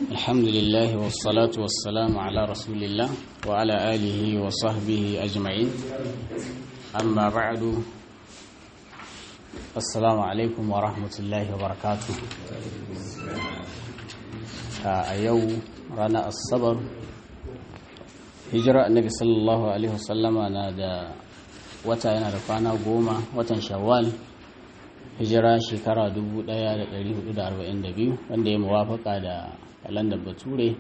الحمد لله والصلاة والسلام على رسول الله وعلى آله وصحبه أجمعين أما بعد السلام عليكم ورحمة الله وبركاته a yau ranar asabar hijira annabi sallallahu alaihi wasallama na da wata yana da kwana goma watan shawwal hijira shekara 1442 wanda ya muwafaka da kalandar bature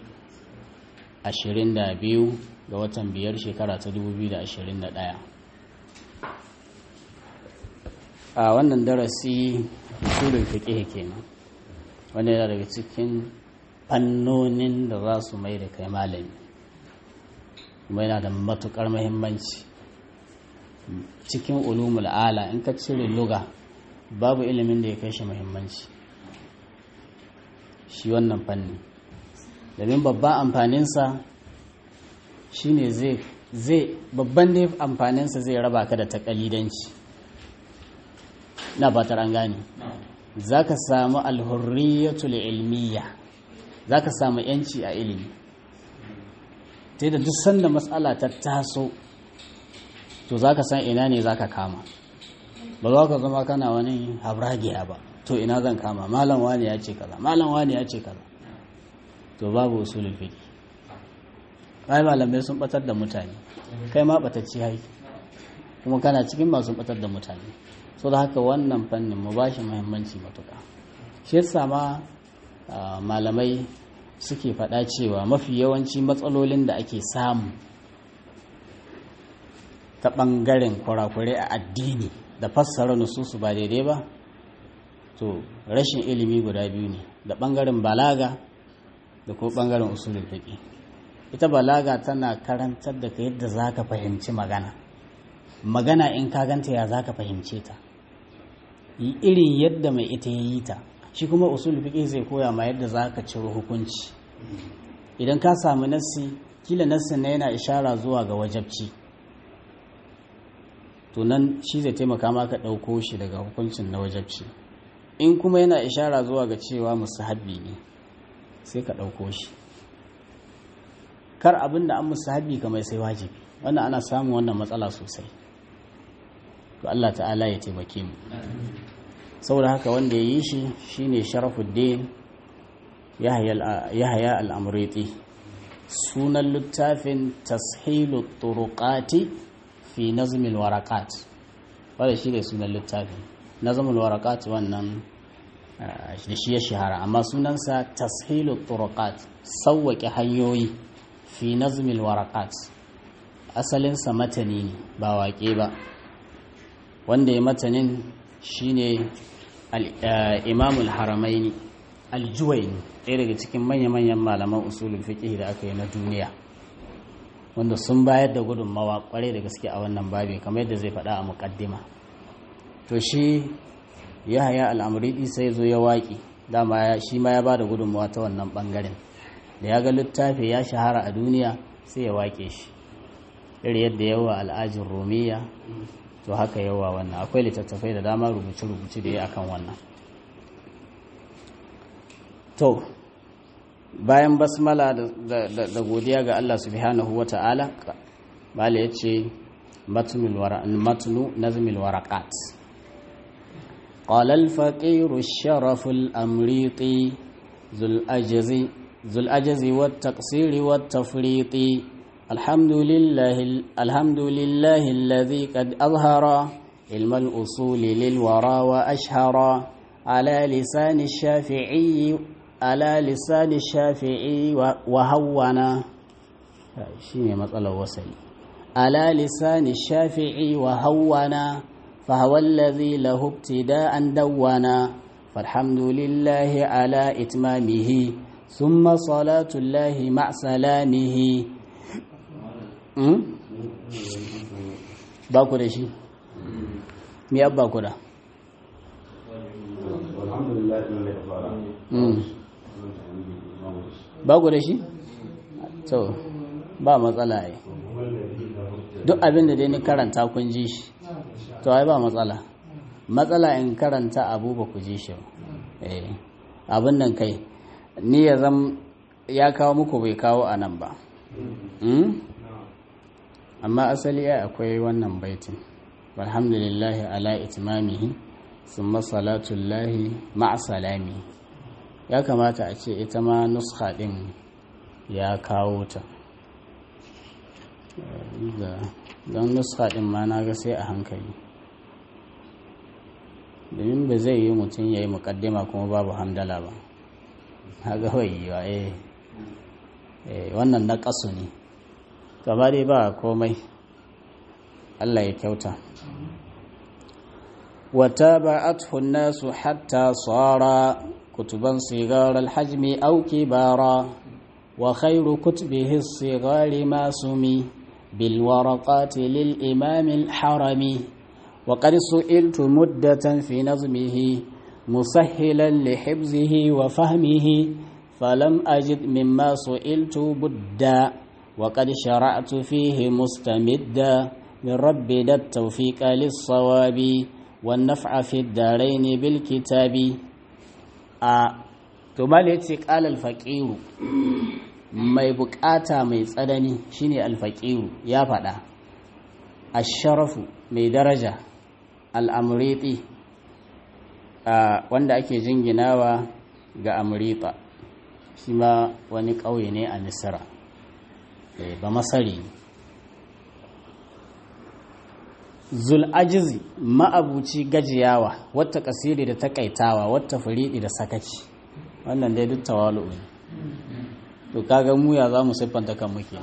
22 ga watan biyar shekara ta 2021 a wannan darasi usulul fiqh kenan wanda yana daga cikin fannonin da za su mai da kai malami kuma yana da matukar mahimmanci cikin ulumul ala in ka cire luga babu ilimin da ya kai shi mahimmanci shi wannan fanni domin babban amfaninsa shine zai zai babban da amfaninsa zai raba ka da takalidanci na batar an gane za ka samu alhurriyatul ilmiya za ka samu yanci a ilimi ta da duk sanda matsala ta taso to za ka san ina ne za ka kama ba za ka zama kana wani habragiya ba to ina zan kama malam wani ya ce kaza malam wani ya ce kaza to babu usulul fiqh kai malamai sun batar da mutane kai ma batacci hai kuma kana cikin masu batar da mutane so da haka wannan fannin mu bashi muhimmanci matuka shi yasa ma malamai suke faɗa cewa mafi yawanci matsalolin da ake samu ta ɓangaren kurakurai a addini da fassara nususu ba daidai ba to rashin ilimi guda biyu ne da ɓangaren balaga da kuma ɓangaren usulul fiqh ita balaga tana karantar da ka yadda za ka fahimci magana magana in ka ganta ya za ka fahimce ta irin yadda mai ita ya yi ta shi kuma usul fiqh zai koya ma yadda za ka ciro hukunci idan ka samu nassi kila nassin na yana ishara zuwa ga wajabci to nan shi zai taimaka maka ɗauko shi daga hukuncin na wajabci in kuma yana ishara zuwa ga cewa musahabbi ne sai ka ɗauko shi kar abin da an musahabbi kamar sai wajibi wannan ana samun wannan matsala sosai to Allah ta'ala ya taimake mu saboda haka wanda ya yi shi shine sharafuddin yahya al'amuriti sunan littafin tashilu turuqati fi nazmil warakat wadda shi ne sunan littafin nazmil warakat wannan da shi ya shahara amma sunansa tashilu turuqat sauwaƙe hanyoyi fi nazmil warakat asalinsa matani ne ba waƙe ba wanda ya matanin shine imamul haramaini aljuwaini ɗaya daga cikin manya-manyan malaman usulul fiqh da aka yi na duniya wanda sun bayar da gudunmawa kwarai da gaske a wannan babi kamar yadda zai faɗa a muƙaddima to shi ya haya al'amuridi sai zo ya waƙi dama shi ma ya ba da gudunmawa ta wannan ɓangaren da ya ga littafi ya shahara a duniya sai ya waƙe shi iri yadda yawa al'ajin romiya to haka yawa wannan akwai littattafai da dama rubuce-rubuce da ya akan wannan to bayan basmala da godiya ga Allah subhanahu wa ta'ala bala ya ce matnu nazmil warakat قال الفقير الشرف الأمريطي ذو الأجز ذو الأجز والتقصير والتفريط الحمد لله الحمد لله الذي قد أظهر علم الأصول للورى وأشهر على لسان الشافعي على لسان الشافعي وهونا شيء مسألة وصل على لسان الشافعي وهونا فهو الذي له ابتداء دونا فالحمد لله على إتمامه ثم صلاة الله مع سلامه ba ku da shi mi abba ku da ba ku da shi to ba matsala ai duk abin da dai ni karanta kun ji shi to ai ba matsala matsala in karanta abu ba ku ji shi abin nan kai ni ya zam ya kawo muku bai kawo a nan ba amma asali ya akwai wannan baitin alhamdulillahi ala itimamihi sun masalatullahi ma'a salami ya kamata a ce ita ma nuska ɗin ya kawo ta don nuska ɗin ma na ga sai a hankali domin ba zai yi mutum ya yi mukaddima kuma babu hamdala ba haga wayewa eh wannan na ƙasu ne gaba dai ba komai Allah ya kyauta wata ba'athu nasu hatta tsara kutuban sigar alhajmi au kibara wa khairu kutubihi sigari masumi bil waraqati lil imam al harami wa qad su'iltu muddatan fi nazmihi musahhilan li hifzihi wa fahmihi فلم أجد مما سئلت بدا وقد شرعت فيه مستمدا من ربي ذا التوفيق للصواب والنفع في الدارين بالكتاب ثم قال الفقير mai bukata mai tsanani shine alfaqiru ya faɗa asharafu mai daraja al'amriti wanda ake jinginawa ga amrita shi ma wani ƙauye ne a misira ba masari zul'ajizi ma'abuci gajiyawa wata kasiri da takaitawa wata furiɗi da sakaci wannan dai duk tawalu ne to kaga mu ya za mu siffanta kan muke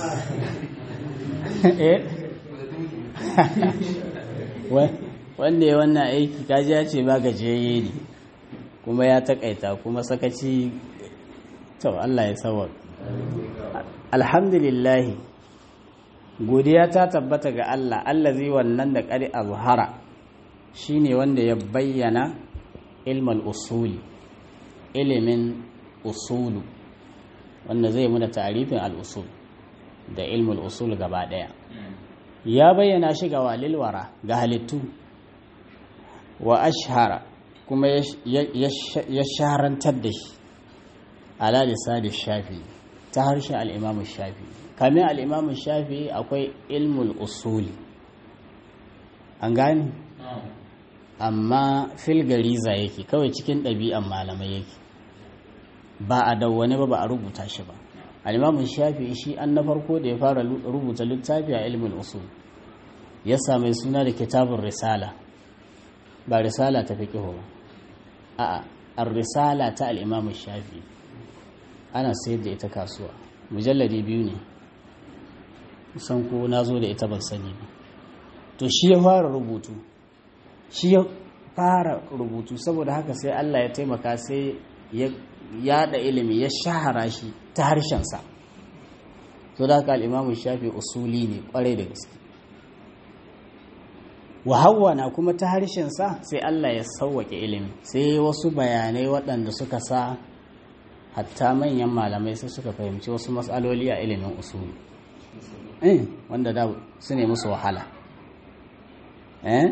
wanda ya wannan aiki kaji ya ce ba gajiyayye ne kuma ya takaita kuma sakaci to Allah ya sawar alhamdulillah godiya ta tabbata ga Allah allazi wannan da qari azhara shine wanda ya bayyana ilmal usuli ilimin usulu wanda zai muna ta'arifin al-usul da ilmul usul gaba daya ya bayyana shi ga walilwara ga halittu wa ashhara kuma ya shaharantar da shi ala lisani shafi ta harshen al'imamun shafi kamin al'imamun shafi akwai ilmul usuli an gani amma filgariza yake kawai cikin ɗabi'an malamai yake ba a dawwane ba ba a rubuta shi ba al'imamun shafi shi an na farko da ya fara rubuta littafi a ilmul usul ya sami suna da kitabun risala ba risala ta fi ba a'a ar risala ta al'imamun shafi ana sayar da ita kasuwa mujalladi biyu ne san ko na zo da ita ban sani ba to shi ya fara rubutu shi ya fara rubutu saboda haka sai Allah ya taimaka sai ya yada ilimi ya shahara shi ta harshensa so da haka al'imamun shafi usuli ne kwarai da gaske na kuma ta harshensa sai Allah ya sauwake ilimi sai wasu bayanai waɗanda suka sa hatta manyan malamai sai suka fahimci wasu matsaloli a ilimin usuli eh wanda da su ne musu wahala eh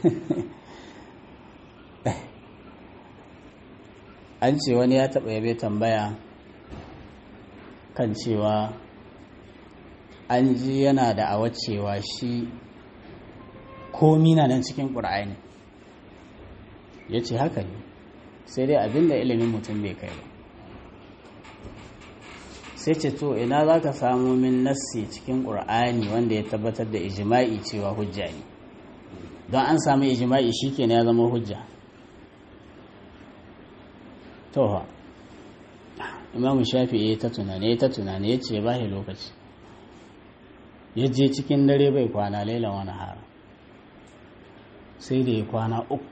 an ce wani ya taɓa yabe tambaya kan cewa an ji yana da awacewa shi komi na nan cikin ƙura'ani ya ce haka ne sai dai abinda ilimin mutum bai kai ba sai ce to ina za ka samu min nassi cikin ƙur'ani wanda ya tabbatar da ijima'i cewa hujja ne don an samu ijima'i shi ke ya zama hujja toha imamu shafi ya ta tunane ya ta tunane ya ce ba shi lokaci ya je cikin dare bai kwana laila wani hara sai da ya kwana uku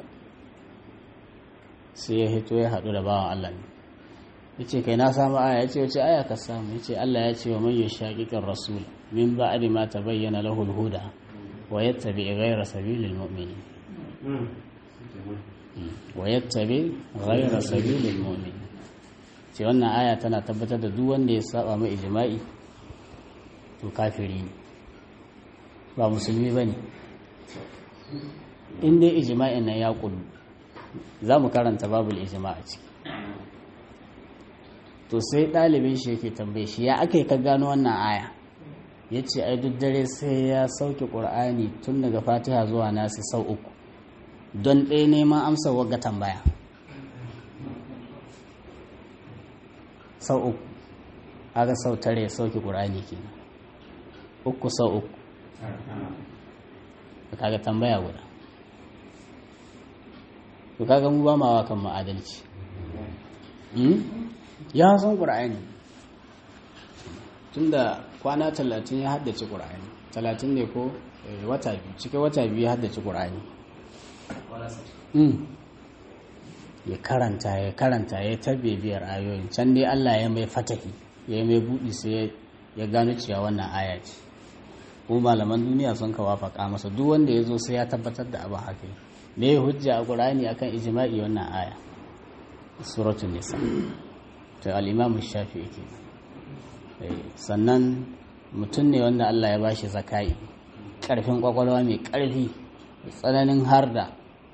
sai ya hito ya haɗu da bawan allah ne ya ce kai na samu aya ya ce wace aya ka samu ya ce Allah ya ce wa man yushaqiqir rasul min ba'di ma tabayyana lahu al-huda wa yattabi ghayra sabilil mu'minin wa yattabi ghayra sabilil mu'minin ce wannan aya tana tabbatar da duk wanda ya saba mai ijma'i to kafiri ne ba musulmi bane in dai ijma'in nan ya kullu za mu karanta babul ijma' a ciki to sai ɗalibin shi yake tambaye shi ya aka yi ka gano wannan aya ya ce ai duk dare sai ya sauke ƙur'ani tun daga fatiha zuwa nasi sau uku don ɗaya neman amsa wagga tambaya sau uku aka sau tare ya sauke ƙur'ani kenan uku sau uku kaga tambaya guda to kaga mu ba ma wa kan ma'adalci ya san ƙur'ani tunda kwana talatin ya haddace ƙur'ani talatin ne ko wata biyu cikin wata biyu ya haddace ƙur'ani ya karanta ya karanta ya tarbe biyar ayoyin can dai Allah ya mai fatahi ya mai buɗi sai ya gano cewa wannan aya ce kuma malaman duniya sun kawo faƙa masa duk wanda ya zo sai ya tabbatar da abin haka me ya hujja a ƙur'ani akan ijma'i wannan aya suratul nisa to al-imam shafi'i ke sannan mutum ne wanda Allah ya bashi zakai karfin kwakwalwa mai karfi tsananin harda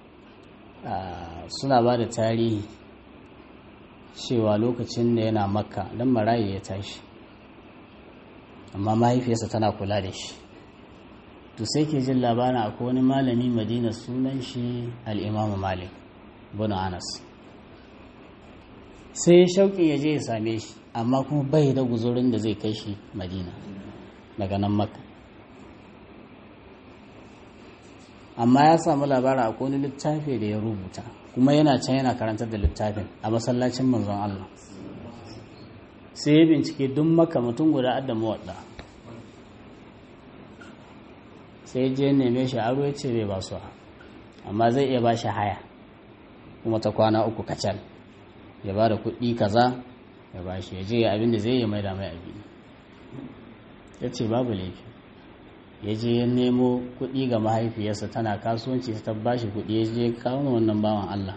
suna ba da tarihi cewa lokacin da yana makka don marayi ya tashi amma mahaifiyarsa tana kula da shi to sai ke jin labarin akwai wani malami madina sunan shi al'imamu malik bin anas sai ya shauƙin ya je ya same shi amma kuma bai da guzurin da zai kai shi madina daga nan makka amma ya samu labarin akwai wani littafi da ya rubuta kuma yana can yana karantar da littafin a masallacin manzon Allah sai ya bincike duk maka mutum guda adda mawaɗa sai je neme shi aro ya ce bai ba su amma zai iya ba shi haya kuma ta kwana uku kacal ya ba da kuɗi kaza ya ba shi ya je abin da zai yi mai da mai abin ya ce babu laifi ya je ya nemo kuɗi ga mahaifiyarsa tana kasuwanci ta ba shi kuɗi ya je kawo wannan bawan Allah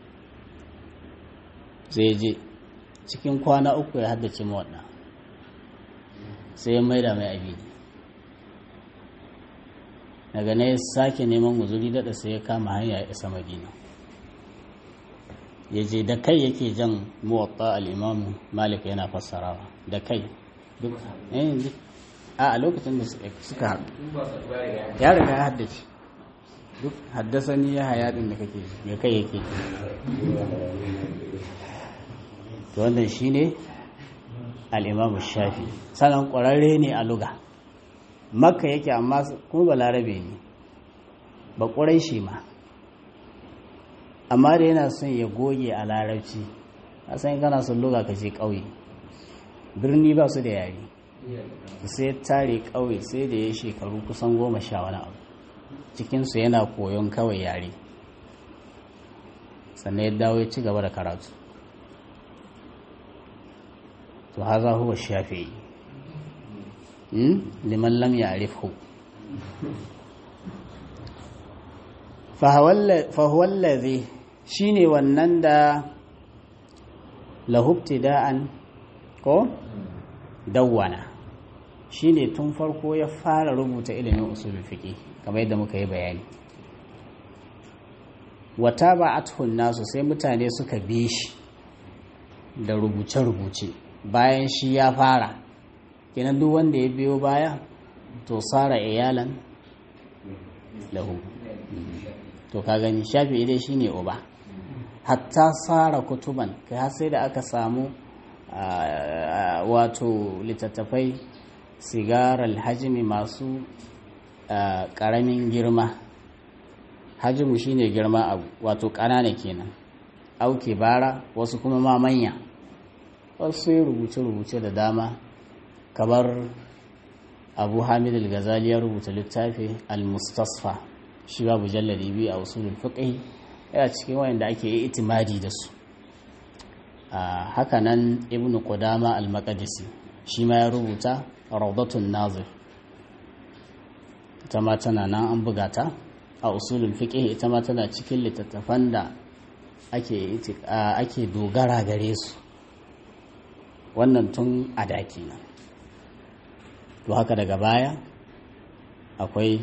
sai ya je cikin kwana uku ya haddace mawaɗa sai ya mai da mai abin daga na ya sake neman guzuri daɗa sai ya kama hanya ya isa madina ya je da kai yake jan muwatta al'imamu malik yana fassarawa da kai duk a a lokacin da suka haɗu ya riga ya haddace duk haddasa ni ya haya ɗin da kake ya kai yake to wannan shi ne al'imamu shafi sanan ƙwararre ne a luga makka yake amma kuma ba larabe ne ba ƙurai shi ma amma da yana son ya goge a larabci a san kana son luga ka je ƙauye birni ba su da yare sai tare ƙauye sai da ya shekaru kusan goma sha wani abu cikinsu yana koyon kawai yare sannan ya dawo ya ci gaba da karatu to haza huwa shafi'i liman lam ya'rifhu fa huwa allazi shine wannan da lahubtida'an ko dawwana shine tun farko ya fara rubuta ilimin usulul fiqh kamar yadda muka yi bayani wata ba'athun nasu sai mutane suka bi shi da rubuce-rubuce bayan shi ya fara kenan duk wanda ya biyo baya to tsara iyalan lahu to ka gani shafi dai shine uba hatta tsara kutuban kai har sai da aka samu wato littattafai sigarar hajimi masu ƙaramin girma hajimu shine girma abu wato ƙanana kenan auke bara wasu kuma ma manya wasu yi rubuce-rubuce da dama kamar abu hamid al-ghazali ya rubuta littafi al-mustasfa shi babu jalladi biyu a usulul fiqh yana cikin wayanda ake yi itimadi da su haka nan ibn qudama al-maqdisi shi ma ya rubuta rawdatun nazir ita ma tana nan an buga ta a usulul fiqh ita ma tana cikin littattafan da ake ake dogara gare su wannan tun a daki nan to haka daga baya akwai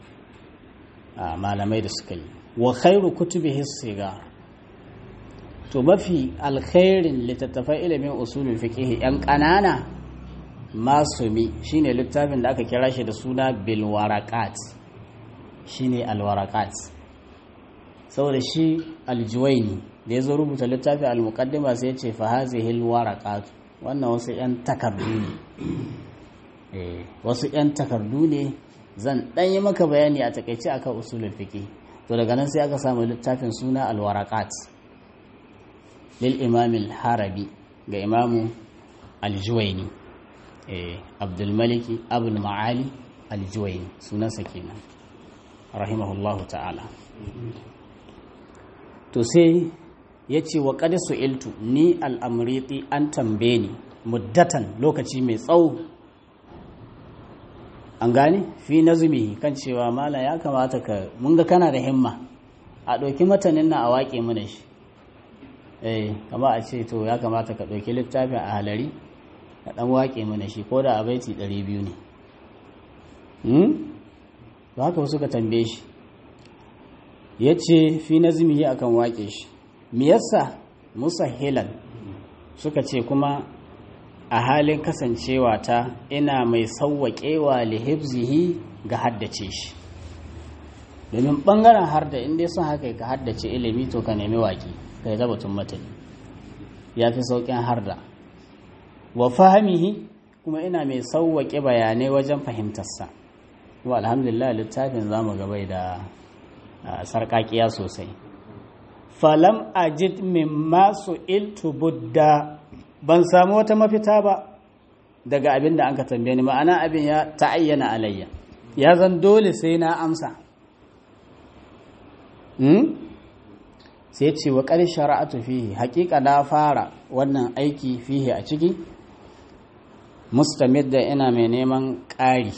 malamai da suka yi wa khairu kutubihi siga to mafi alkhairin littattafai ilimin usulul fiqh yan ƙanana masumi shine littafin da aka kira shi da suna bil waraqat shine al waraqat saboda shi aljuwaini da ya zo rubuta littafin al-muqaddima sai ya ce fa hazihi al-waraqat wannan wasu yan takardu ne eh wasu yan takardu ne zan dan yi maka bayani a takeice akan usulul fiqh to daga nan sai aka samu littafin suna al-waraqat lil imam al-harabi ga imamu al-juwaini eh abdul malik abul maali al-juwaini sunansa kenan rahimahullahu ta'ala to sai ya ce wa su iltu ni al'amuriti an tambaye ni muddatan lokaci mai tsawo an gane fi nazumi kan cewa mala ya kamata ka mun ga kana da himma a ɗauki matanin na a waƙe mana shi eh kama a ce to ya kamata ka ɗauki littafin a halari ka ɗan waƙe mana shi ko da a baiti 200 ne ba haka wasu ka tambaye shi ya ce fi nazumi akan waƙe shi me yasa musahilan suka ce kuma a halin kasancewa ta ina mai sauwaƙewa lihibzihi ga haddace shi domin ɓangaren harda inda sun haka ka haddace ilimi to ka nemi waƙi ka yi zabatun matani ya fi sauƙin harda wa fahimihi kuma ina mai sauwaƙe bayanai wajen fahimtarsa wa alhamdulillah littafin zamu gabai da sarƙaƙiya sosai falam ajid min masu iltu budda ban samu wata mafita ba daga abin da an ka tambaye ni ma'ana abin ya ta'ayyana alayya ya zan dole sai na amsa sai ce wa ƙar shara'atu fihi haƙiƙa na fara wannan aiki fihi a ciki mustamid da ina mai neman ƙari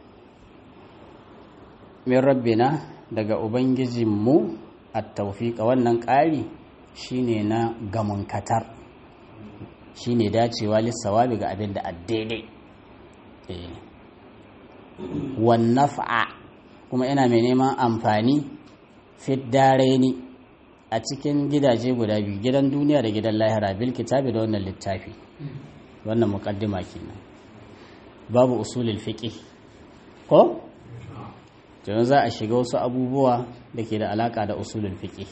min rabbina daga ubangijinmu a taufiƙa wannan ƙari shine na gamunkatar shine dacewa lissawabi ga abin da daidai wannafa kuma ina mai neman amfani ni a cikin gidaje guda biyu gidan duniya da gidan lahira bil kitabi da wannan littafi wannan muqaddima kenan babu usulul fiqh ko yanzu za a shiga wasu abubuwa da ke da alaka da usulul fiqh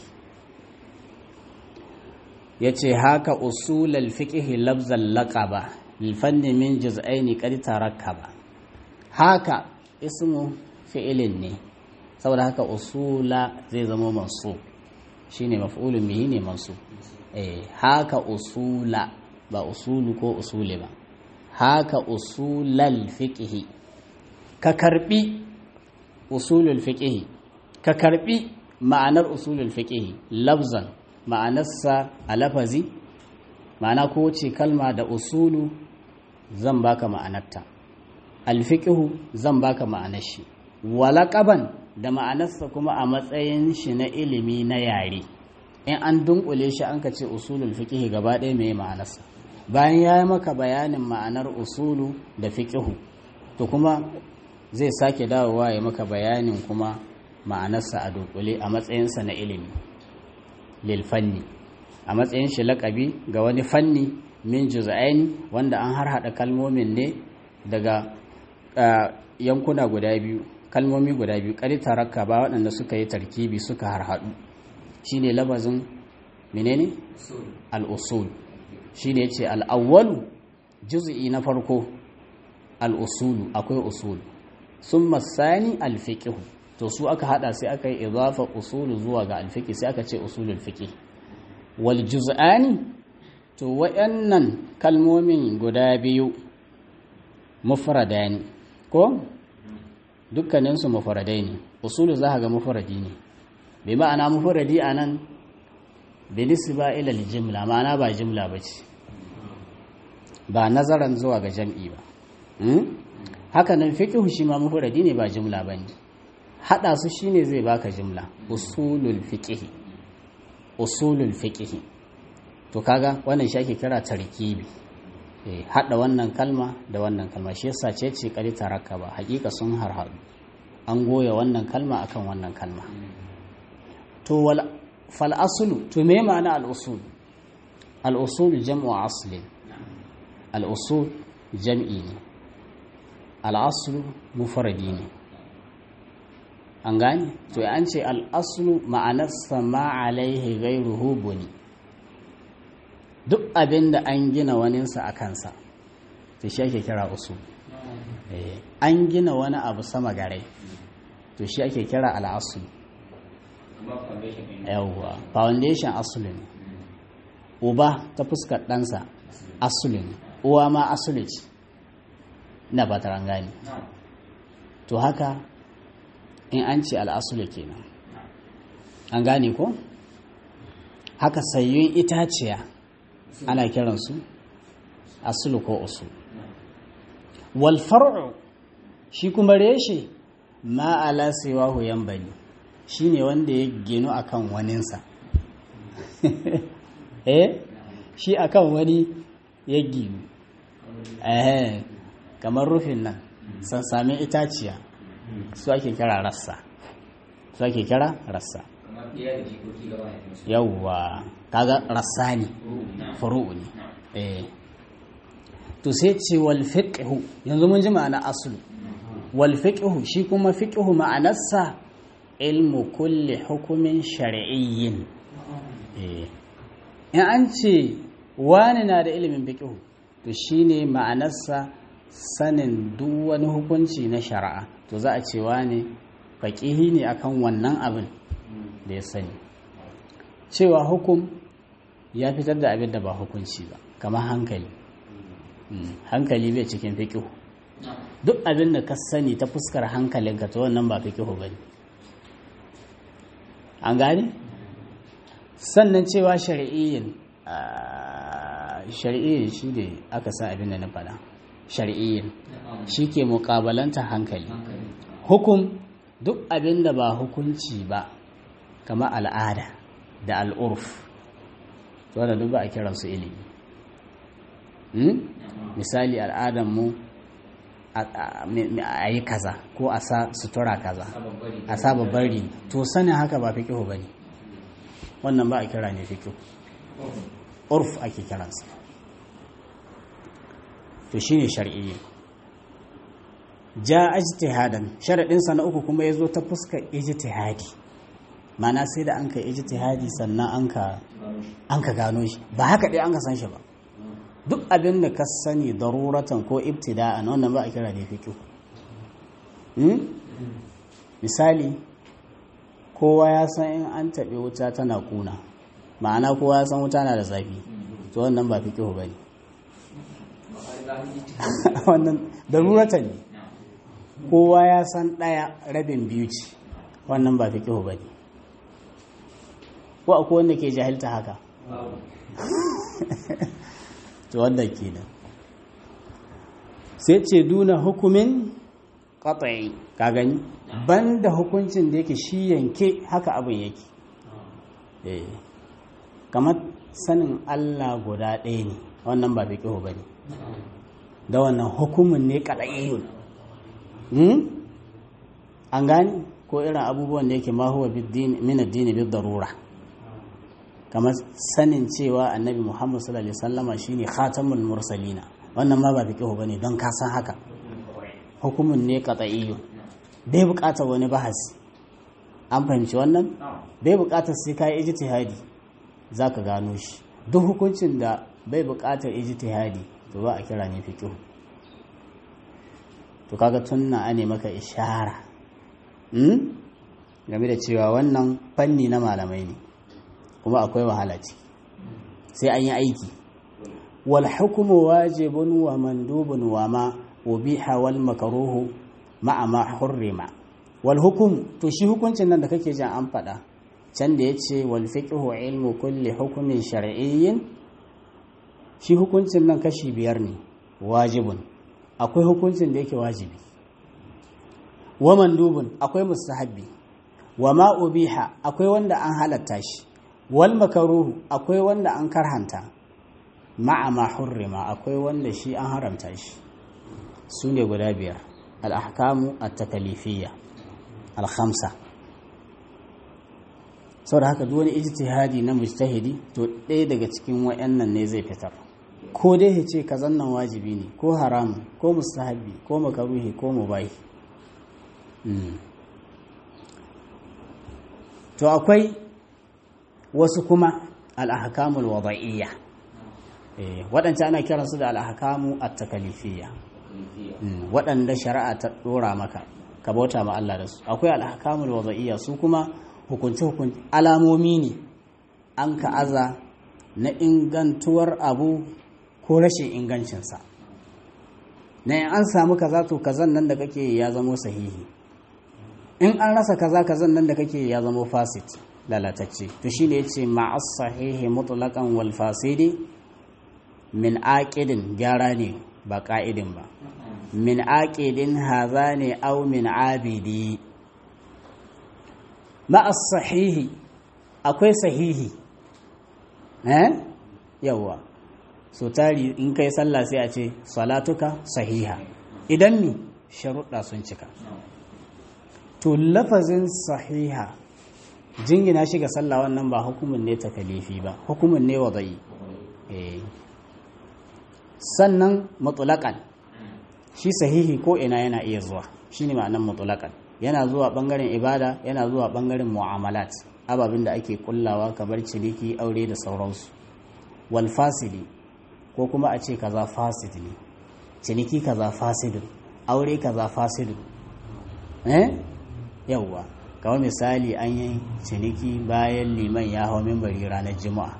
yace haka usulul fiqh labzal laqaba lil fanni min juz'aini qad tarakkaba haka ismu fi'ilin ne saboda haka usula zai zama mansub shine maf'ulun bihi ne mansub eh haka usula ba usulu ko usule ba haka usulal fiqh ka karbi usulul fiqh ka karbi ma'anar usulul fiqh lafzan ma'anarsa a lafazi ma'ana ko ce kalma da usulu zan baka ma'anarta alfiqhu zan baka ma'anar shi walaqaban da ma'anarsa kuma a matsayin shi na ilimi na yare in an dunkule shi an ka ce usulul fiqh gaba ɗaya mai ma'anarsa bayan ya yi maka bayanin ma'anar usulu da fiqhu to kuma zai sake dawowa ya maka bayanin kuma ma'anarsa a dunkule a matsayinsa na ilimi lil fanni a matsayin shi laƙabi ga wani fanni min juz'ain wanda an harhaɗa kalmomin ne daga yankuna guda biyu kalmomi guda biyu ƙari tarakka ba waɗanda suka yi tarkibi suka harhaɗu shine labazin menene al-usul shine yace al-awwalu juz'i na farko al-usulu akwai usul summa sani al-fiqh to su aka hada sai aka yi idafa usulu zuwa ga al-fiqh sai aka ce usulul fiqh wal juz'ani to wayannan kalmomin guda biyu mufradani ko dukkaninsu mufradai ne usulu za ga mufradi ne bai ma'ana mufradi a nan binisba ila jimla ma'ana ba jimla ba ce ba nazaran zuwa ga jam'i ba haka nan fiqhu shi ma mufradi ne ba jimla ba ne haɗa su shine zai baka jimla usulul fiqhi usulul fiqhi to kaga wannan shi ake kira tarkibi haɗa wannan kalma da wannan kalma shi yasa ce ce kari taraka ba hakika sun harhaɗu an goya wannan kalma akan wannan kalma to wal fal aslu to me ma'ana al usul al'usul jam'u aslin al'usul jam'i ne al'aslu mufaradi ne an gane to an ce al'aslu ma'anarsa ma alaihi gairuhu buni duk abin da an gina waninsa a kansa to shi ake kira usul an gina wani abu sama garai to shi ake kira al'aslu yawwa foundation asulu ne uba ta fuskar ɗansa asulu ne uwa ma asulu ce na ba ta gani to haka in an ce al'asulu kenan an gane ko haka sayyun itaciya ana kiransu asulu ko usul wal far'u shi kuma reshe ma ala siwahu yanbani shine wanda ya ginu akan waninsa eh shi akan wani ya ginu eh kamar rufin nan san sami itaciya su ake kira rassa su ake kira rassa yawwa kaga rassa ne furu'u ne eh to sai ce wal fiqhu yanzu mun ji ma'ana aslu wal fiqhu shi kuma fiqhu ma'anarsa ilmu kulli hukumin shar'iyyin eh in an ce wani na da ilimin fiqhu to shine ma'anarsa sanin duk wani hukunci na shari'a to za a ce wani faqihi ne akan wannan abin da ya sani cewa hukum ya fitar da abin da ba hukunci ba kamar hankali hankali bai cikin fiƙihu duk abin da ka sani ta fuskar hankalinka ta wannan ba fiƙihu ba ne an gane sannan cewa shari'iyyin shari'iyyin shi ne aka sa abin da na faɗa shari'iyyin shi ke muƙabalanta hankali hukum duk abin da ba hukunci ba kamar al'ada da al'urf wadda duk ba a kiransu ilimi misali al'adarmu a yi kaza ko a sa sutura kaza a sa bari to sanin haka ba fi kihu ba ne wannan ba a kira ne fi kihu urf ake kiransa to shi ne shari'i ja ijtihadan sharaɗinsa na uku kuma ya zo ta fuskar ijtihadi mana sai da an ka ijtihadi sannan an ka gano shi ba haka ɗaya an ka san shi ba duk abin da ka sani daruratan ko ibtida'an wannan ba a kira da fiqh misali kowa ya san in an taɓe wuta tana kuna ma'ana kowa ya san wuta na da zafi to wannan ba fiqh bane wannan daruratan ne kowa ya san ɗaya rabin biyu ce wannan ba fiqh bane ko akwai wanda ke jahilta haka to wannan kenan sai ce duna hukumin qat'i ka gani banda hukuncin da yake shi yanke haka abin yake eh kamar sanin Allah guda ɗaya ne wannan ba fiqhu bane da wannan hukumin ne qat'iyun hmm an gani ko irin abubuwan da yake ma huwa bid-din min ad-din bid-darura kamar sanin cewa annabi muhammad sallallahu alaihi wasallama shine khatamul mursalina wannan ma ba fiqhu bane don ka san haka hukumun ne qat'iyyu bai buƙatar wani bahasi an fahimci wannan bai buƙatar sai kai ijtihadi zaka gano shi duk hukuncin da bai buƙatar ijtihadi to ba a kira ne fiqhu to kaga tunna ane maka ishara hmm? game da cewa wannan fanni na malamai ne kuma akwai wahala ce sai an yi aiki wal hukumu wajibun wa mandubun wa ma ubiha wal makaruhu ma'a ma hurrima wal hukum to shi hukuncin nan da kake jin an faɗa can da yace wal fiqhu ilmu kulli hukumin shar'iyyin shi hukuncin nan kashi biyar ne wajibun akwai hukuncin da yake wajibi wa mandubun akwai mustahabbi wa ma ubiha akwai wanda an halatta shi wal makaruhu akwai wanda an karhanta ma'a ma hurrima akwai wanda shi an haramta shi su ne guda biyar al-ahkamu at-takalifiyya al-khamsa saboda haka duk wani ijtihadi na mujtahidi to ɗaya daga cikin wayannan ne zai fitar ko dai ya ce kazan nan wajibi ne ko haramu ko mustahabi ko makaruhi ko mubahi to akwai wasu kuma al-ahkamul wada'iyya waɗanda ana kiransu da al-ahkamu at-takalifiyya waɗanda shari'a ta ɗora maka ka bauta ma Allah da su akwai al-ahkamul wada'iyya su kuma hukunce hukunce alamomi ne an ka aza na ingantuwar abu ko rashin ingancinsa na in an samu kaza to kazan nan da kake ya zamo sahihi in an rasa kaza kazan nan da kake ya zamo fasit lalatacce to shine yace ma'as sahihi mutlaqan wal fasidi min aqidin gyara ne ba ka'idin ba min aqidin haza ne aw min abidi ma'as sahihi akwai sahihi eh yawa so tari in kai sallah sai a ce salatuka sahiha idan mi sharuɗa sun cika to lafazin sahiha jingina shi ga sallah wannan ba hukumin ne takalifi ba hukumin ne wadai sannan mutulakan shi sahihi ko ina yana iya zuwa shine ma'anan mutulakan yana zuwa bangaren ibada yana zuwa bangaren mu'amalat ababin da ake kullawa kamar ciniki aure da sauransu wal fasidi ko kuma a ce kaza fasid ne ciniki kaza fasidun aure kaza fasidun eh yawwa kawai misali an yi ciniki bayan liman ya hau mimbari ranar juma'a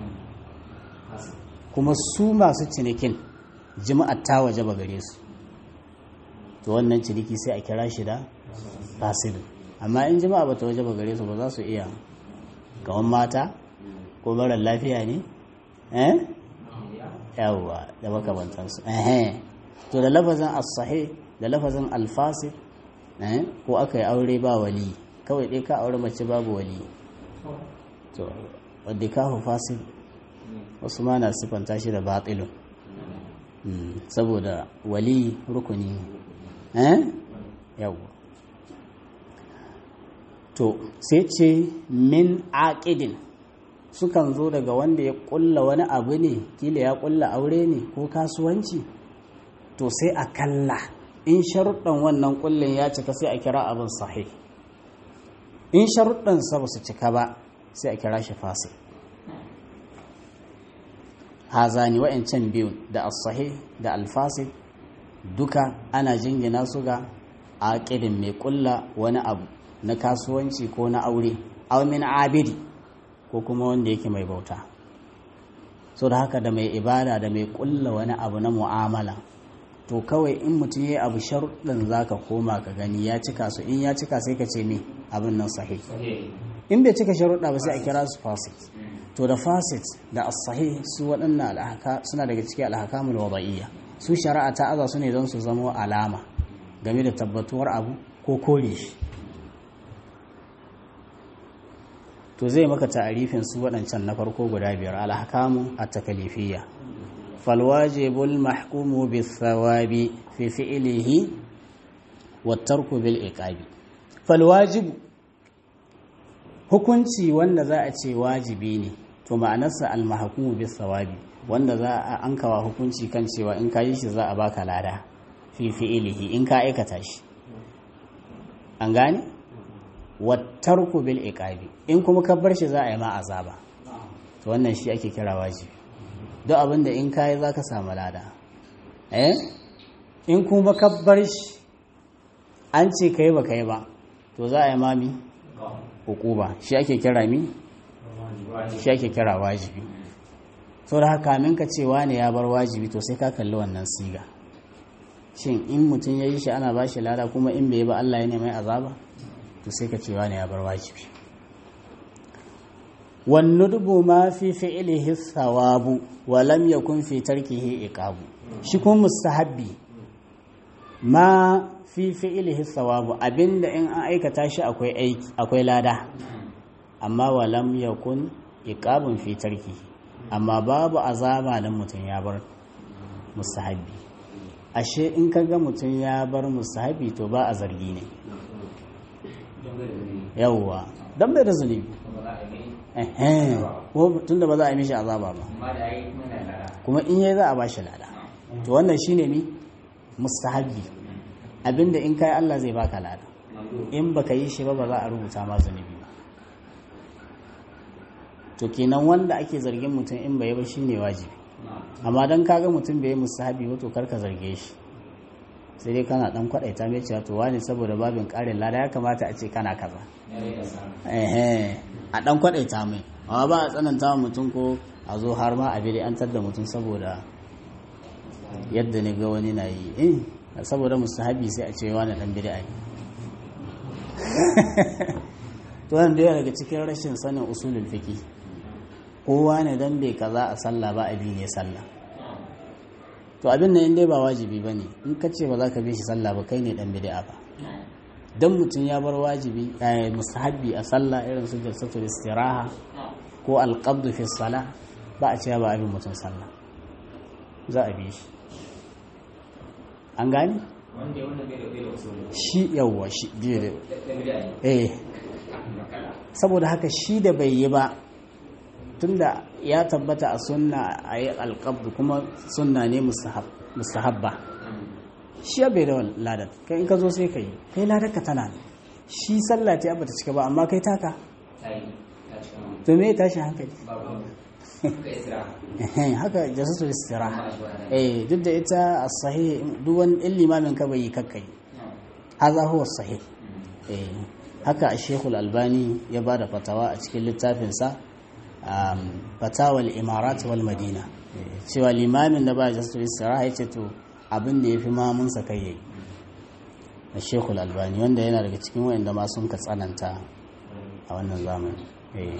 kuma su masu cinikin juma'a ta waje ba gare su to wannan ciniki sai a kira shi da fasidun amma in juma'a ba ta waje ba gare su ba za su iya gawan mata ko marar lafiya ne eh yawwa da makamantansu eh to da lafazin as-sahih da lafazin al-fasid eh ko aka yi aure ba wali kawai dai ka aure mace babu wali to wadda ka fasid wasu ma na sifanta shi da batilun saboda wali rukuni ne eh yawwa to sai ce min aqidin sukan zo daga wanda ya kulla wani abu ne kila ya kulla aure ne ko kasuwanci to sai a kalla in sharuɗan wannan kullin ya cika sai a kira abin sahih in sharuɗan sa ba su cika ba sai a kira shi fasi hazani wa'ancan biyu da as-sahih da al-fasid duka ana jingina su ga aqidin mai kulla wani abu na kasuwanci ko na aure aw min abidi ko kuma wanda yake mai bauta so da haka da mai ibada da mai kulla wani abu na mu'amala to kawai in mutum ya abu sharuɗin za ka koma ka gani ya cika su in ya cika sai ka ce me abin nan sahih in bai cika sharuɗa ba sai a kira su fasit to da fasit da as-sahih su waɗannan alhaka suna daga cikin alhakamul wada'iyya su shari'a ta aza su ne don su zama alama game da tabbatuwar abu ko kore shi to zai maka ta'arifin su waɗancan na farko guda biyar alhakamu a takalifiyya falwajibul mahkumu bis thawabi fi fi'lihi wa tarku bil iqabi falwajibu hukunci wanda za a ce wajibi ne to ma'anarsa al mahkumu bis thawabi wanda za a ankawa hukunci kan cewa in ka yi shi za a baka lada fi fi'lihi in ka aikata shi an gane wattarku bil iqabi in kuma ka bar shi za a yi ma azaba to wannan shi ake kira wajibi duk abinda in kai zaka samu lada eh in kuma ka bar shi an ce kai ba kai ba to za a yi mami hukuba shi ake kira mi shi ake kira wajibi so da haka min ka cewa ne ya bar wajibi to sai ka kalli wannan siga shin in mutum ya yi shi ana ba shi lada kuma in bai ba Allah ya ne mai azaba to sai ka cewa ne ya bar wajibi wannudubu ma fi fi'lihi thawabu wa lam yakun fi tarkihi iqabu shi kuma mustahabbi ma fi fi'lihi thawabu abinda in an aikata shi akwai aiki akwai lada amma wa lam yakun iqabun fi tarkihi amma babu azaba dan mutum ya bar mustahabbi ashe in kaga mutum ya bar mustahabbi to ba a zargi ne yawwa don bai da zunubi ehe ko tunda ba za a yi mishi azaba ba amma da yayi muna da kuma in yayi za a bashi lada to wannan shine mi mustahabbi abinda in kai Allah zai baka lada in baka yi shi ba ba za a rubuta ma zunubi ba to kenan wanda ake zargin mutum in bai ba shine wajibi amma dan kaga mutum bai yi mustahabbi ba to karka zarge shi sai dai kana dan kwadaita mai cewa to wani saboda babin karin lada ya kamata a ce kana kaza ehe a dan kwadaita mai amma ba a tsananta wa mutum ko a zo har ma a bi an da mutum saboda yadda ne ga wani na yi eh saboda mustahabi sai a ce wani dan bid'a ne to wannan da daga cikin rashin sanin usulul fiqi kowa ne dan bai kaza a sallah ba abi ne sallah to abin nan in dai ba wajibi bane in ka ce ba za ka bi shi sallah ba kai ne dan bid'a ba dan mutum ya bar wajibi eh, mustahabi a sallah irin su jalsatul istiraha ko alqabdu fi salah ba a cewa ba abin mutum sallah za a bi shi an gani wanda ya wanda bai da bai da usuli shi yawwa shi biyu da da bid'a ne eh saboda haka shi da bai yi ba tunda ya tabbata a sunna a yi alƙabdu kuma sunna ne mustahab- mustahabba shi ya bai da wani ladar kai in ka zo sai ka yi kai ladar ka tana ne shi sallah ta bata cika ba amma kai taka sai ta cika ma to me ya tashi hankali babu ka isra Ehem, haka jasatul istiraha ma shi wannan eh duk da ita as-sahih duk wani ɗin limamin ka bai yi kakkai haza huwa sahih eh haka a shekul albani ya ba da fatawa a cikin littafinsa um, fatawal imarat wal madina Eh, cewa limamin da ba jasatul istiraha ya ce to abin da ya fi mamunsa kai yayi a shekul albani wanda yana daga cikin wa'anda ma sun ka tsananta a wannan zamani eh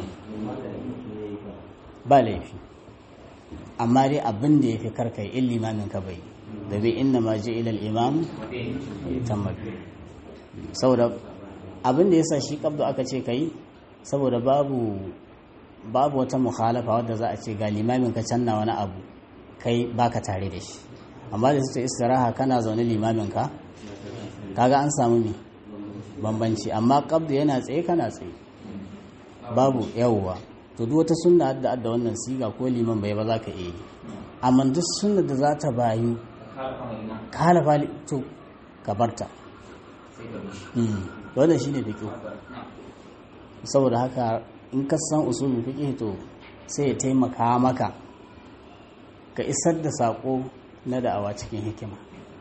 ba laifi amma dai abin da ya fi karkai in limamin ka bai da bai inna ma ji ilal imam tammabi saboda abin da ya sa shi kabdu aka ce kai saboda babu babu wata mukhalafa wadda za a ce ga limamin ka canna wani abu kai baka tare da shi amma da su istiraha kana zaune limamin ka kaga an samu ne bambanci amma kabdu yana tsaye kana tsaye babu yawwa to duk wata sunna da adda wannan siga ko liman bai ba za ka iya yi amma duk sunna da za ta bayu ka kama ina ka halafa li- to ka barta sai ka bishi Mm. wannan shine fiqh saboda haka in ka san usulul fiqh to sai ya taimaka maka ka isar da sako na da'awa cikin hikima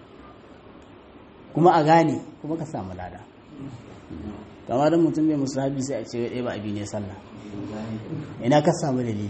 kuma a gane kuma ka samu lada kama don mutum mai musahabi sai a ce wai ɗaya ba abi ne sallah ina ka samu dalili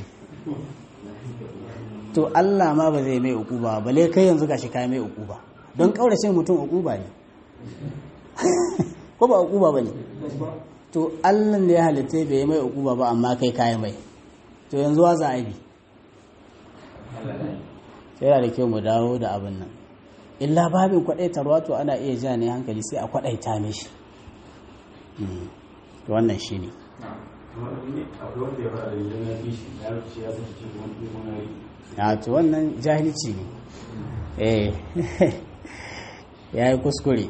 to Allah ma ba zai mai ukuba ba bale kai yanzu gashi kai mai ukuba don kaurace mutum ukuba ne ko ba ukuba ba ne to Allah ne ya halitta bai mai ukuba ba amma kai kai mai to yanzu wa za a bi Allah da sai yana da kyau mu dawo da abin nan illa babin kwadaitarwa to ana iya ja ne hankali sai a kwadaita mishi Mm. to wannan shine akwai wanda ya fara da idan ya fi shi ya rufe ya saki cikin wani wani a to wannan jahilci ne eh ya yi kuskure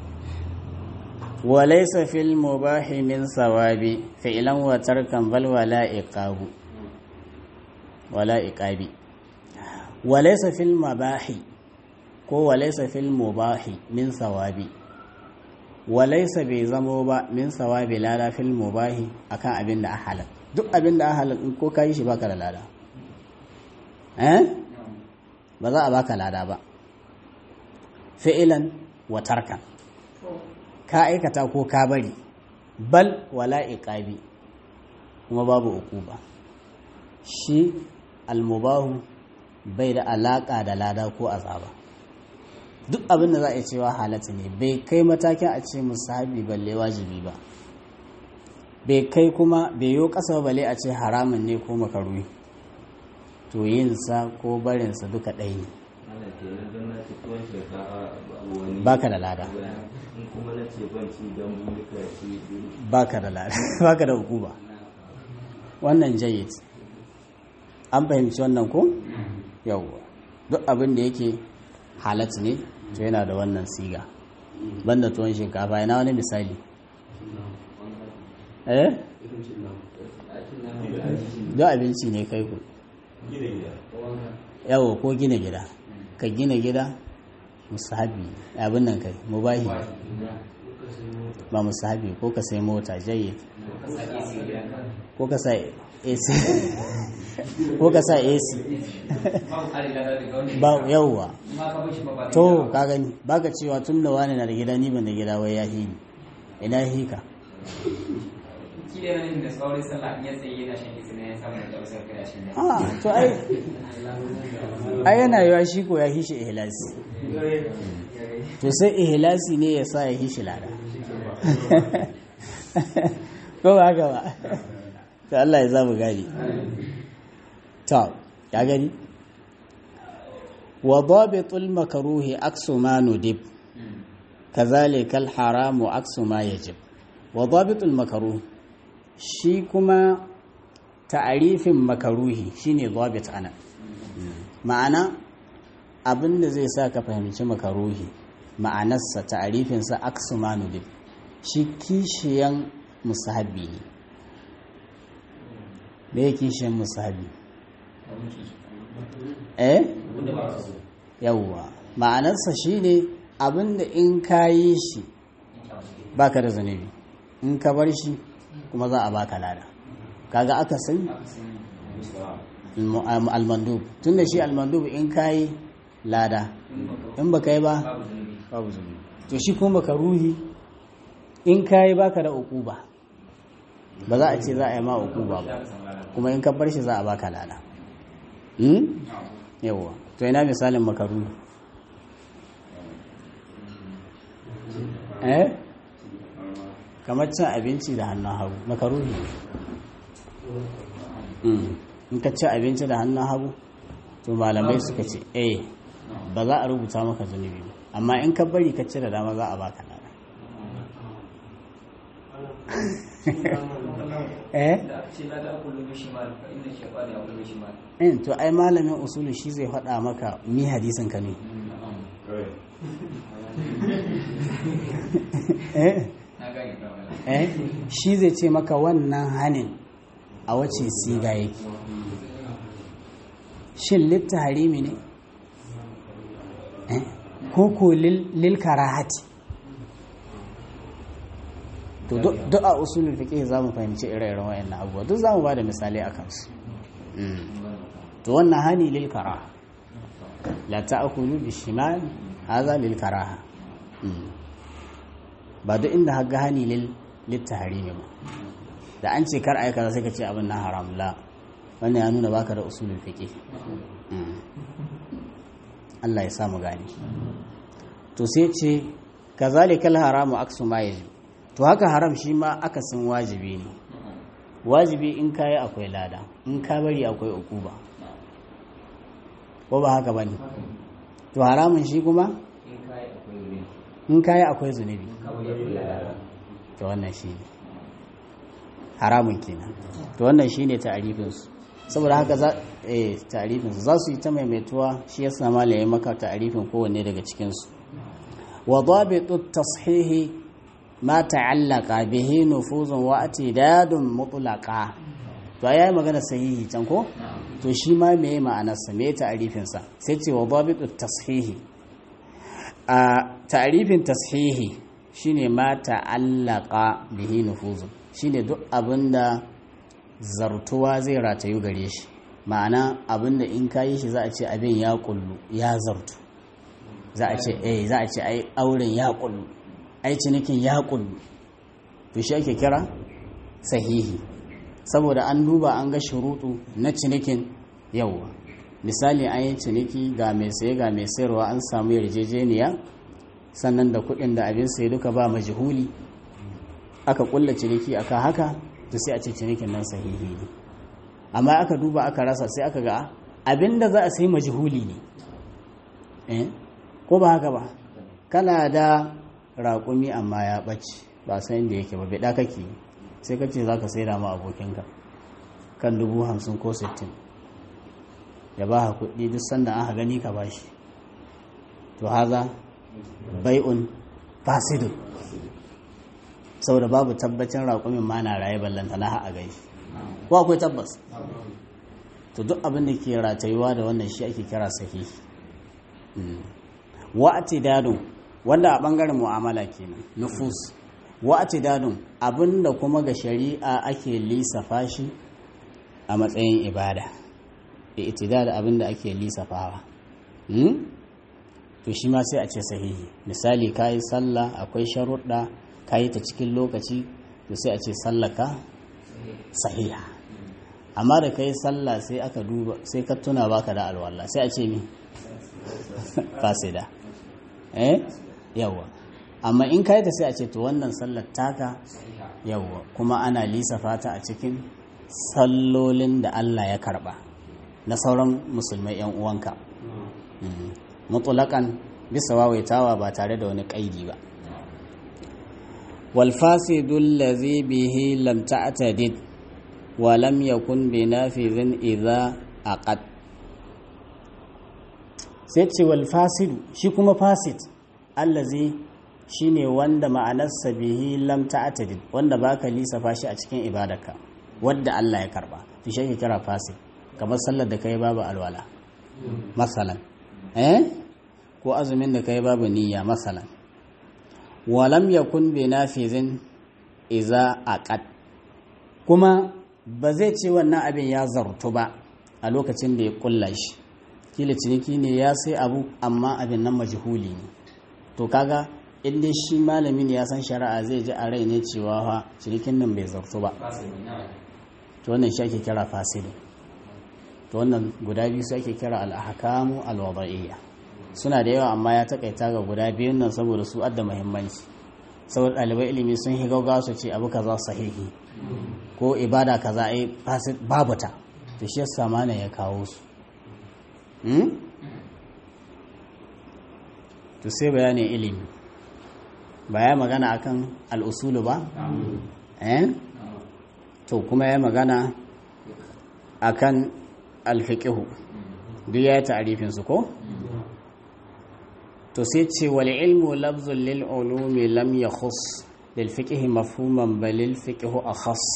walaisa fil mubahi min sawabi fi'lan wa tarkan bal wala iqabu wala iqabi walaisa fil mubahi ko walaisa fil mubahi min sawabi walaisa bai zamo ba min sawabi lada fil mubahi akan abin da a halal duk abin da a halal in ko kayi shi baka da lada eh ba za a baka lada ba fi'ilan wa tarkan ka aikata ko ka bari bal wala iqabi kuma babu uquba shi almubahu bai da alaka da lada ko azaba duk abin da za a cewa halatta ne bai kai matakin a ce musahabi balle wajibi ba bai kai kuma bai yo kasa balle a ce haramun ne ko makaruhi to yinsa ko barinsa duka ɗaya ne ana kenan don na ci tuwon shinkafa wani baka da lada in kuma na ce ban ci don bulka ci biyu baka da lada baka da hukuma wannan jayyid an fahimci wannan ko yawwa duk abin da yake halatta ne to yana da wannan siga banda tuwon shinkafa yana wani misali eh ake don abinci ne kai ku gida gida yawo ko gina gida ka gina gida musahabi abin nan kai mubahi ba musahabi ko ka sai mota jayyid ko ka sa AC ko ka sa AC ba yawwa to ka gani baka cewa tun da wani na da gida ni ban da gida wai ya hi ni ina ya hi ka ah to ai ai yana yawa shi ko ya hi shi ihlasi to sai ihlasi ne ya sa ya hi shi lada ko ba haka ba to Allah ya zamu gani to ya gani wa dabitul makruhi aksu ma nudib kazalika al haramu aksu ma yajib wa dabitul makruh shi kuma ta'arifin makaruhi shine dabit ana ma'ana abinda zai sa ka fahimci makaruhi ma'anarsa ta'arifinsa aksu ma nudib shi kishiyan musahabi ne me ya kishiyan musahabi eh yawwa ma'anarsa shine abinda in ka yi shi baka da zunubi in ka bar shi kuma za a baka lada kaga aka san almandub tun da shi almandub in ka yi lada in baka yi ba babu zunubi to shi kuma ka ruhi in ka yi baka da ukuba ba za a ce za a yi ma ukuba ba kuma in ka bar shi za a baka lada yawwa to ina misalin makaru eh kamar cin abinci da hannun hagu makaru ne in ka ci abinci da hannun hagu to malamai suka ce eh ba za a rubuta maka zunubi ba amma in ka bari ka ci da dama za a baka lada eh in to ai malamin usulu shi zai faɗa maka mi hadisin ka ne eh eh shi zai ce maka wannan hanin a wace siga yake shin litta harimi ne eh ko ko lil karahati to duk a usulul fiqh za mu fahimci ire-iren wayannan abubuwa duk za mu ba da misali a kansu to wannan hani lil karaha la ta'kulu bi shimal hadha lil karaha ba duk inda haga hani lil littahrimi ba da an ce kar aika sai ka ce abin nan haram la wannan ya nuna baka da usulul fiqh Allah ya sa mu gani to sai ce kazalikal haramu aksu ma yajib to haka haram shi ma akasin wajibi ne wajibi in kayi akwai lada in ka bari akwai ukuba ko ba haka ba ne to haramun shi kuma in kayi akwai zunubi to wannan shi ne haramun kenan to wannan shi ne ta'arifinsu saboda haka za eh ta'arifinsu za su yi ta maimaituwa shi ya sama malaye maka ta'arifin kowanne daga cikinsu wa dabitu tashihi ma ta'allaka bihi nufuzun wa atidadun mutlaqa to yayi magana sahihi can ko to shi ma meye ma'anarsa me ta'arifin sa sai ce wa dabitu tashihi a ta'arifin tashihi shine ma ta'allaka bihi nufuzun shine duk abinda zartuwa zai ratayu gare shi ma'ana abinda in kayi shi za a ce abin ya kullu ya zartu za a ce eh za a ce ai auren ya kullu ai cinikin ya kullu to shi ake kira sahihi saboda an duba an ga shuruɗu na cinikin yawa misali an yi ciniki ga mai saye ga mai sayarwa an samu yarjejeniya sannan da kuɗin da abin saye duka ba majihuli aka kulla ciniki aka haka to sai a ce cinikin nan sahihi ne amma aka duba aka rasa sai aka ga abin da za a sai majihuli ne eh ko ba haka ba kana da raƙumi amma ya ɓace ba san inda yake ba bida kake sai ka ce za ka sai ma abokinka kan dubu hamsin ko sittin ya ba kuɗi duk sanda aka gani ka bashi to haza bai'un fasidun saboda babu tabbacin raƙumin ma na raye ballanta na a gai ko akwai tabbas to duk abin da ke ratayuwa da wannan shi ake kira sahihi wa'ati dadun wanda a bangaren mu'amala kenan nufus wa'ati dadun abinda kuma ga shari'a ake lissafa shi a matsayin ibada itidal abinda ake lissafawa to shi ma sai a ce sahihi misali kayi sallah akwai sharuɗa kayi ta cikin lokaci to sai a ce sallaka sahiha amma da kai sallah sai aka duba sai ka tuna baka da alwala sai a ce mi fasida eh yawa amma in kai ta sai a ce to wannan sallar taka yawa kuma ana lisafa ta a cikin sallolin da Allah ya karba na sauran musulmai yan uwanka mutulakan bisa wawaitawa ba tare da wani kaidi ba wal fasidul ladhi bihi lam ta'tadid wa lam yakun bi nafizin idza aqad sai ce wal fasidu shi kuma fasid allazi shine wanda ma'anarsa bihi lam ta'tadid wanda baka lisafa shi a cikin ibadarka wadda Allah ya karba to shi ake kira fasid kamar sallar da kai babu alwala masalan eh ko azumin da kai babu niyya masalan wa lam yakun bi nafizin idza aqad kuma ba zai ce wannan abin ya zartu ba a lokacin da ya kulla shi kila ciniki ne ya sai abu amma abin nan majhuli ne to kaga in dai shi malami ne ya san shari'a zai ji a rai ne cewa fa cinikin nan bai zartu ba to wannan shi ake kira fasili to wannan guda biyu su ake kira al-ahkamu al-wada'iyya suna da yawa amma ya takaita ga guda biyun nan saboda su adda muhimmanci saboda ɗalibai ilimi sun yi gaugawa su ce abu kaza sahihi ko ibada kaza ai fasid babu ta to shi yasa mana ya kawo su to sai bayanin ilimi ba ya magana akan al'usulu ba eh to kuma ya magana akan alfiqihu duk ya yi ta'arifin su ko to sai ce wal ilmu lafzun lil ulumi lam yakhus lil fiqhi mafhuman bal lil fiqhu akhas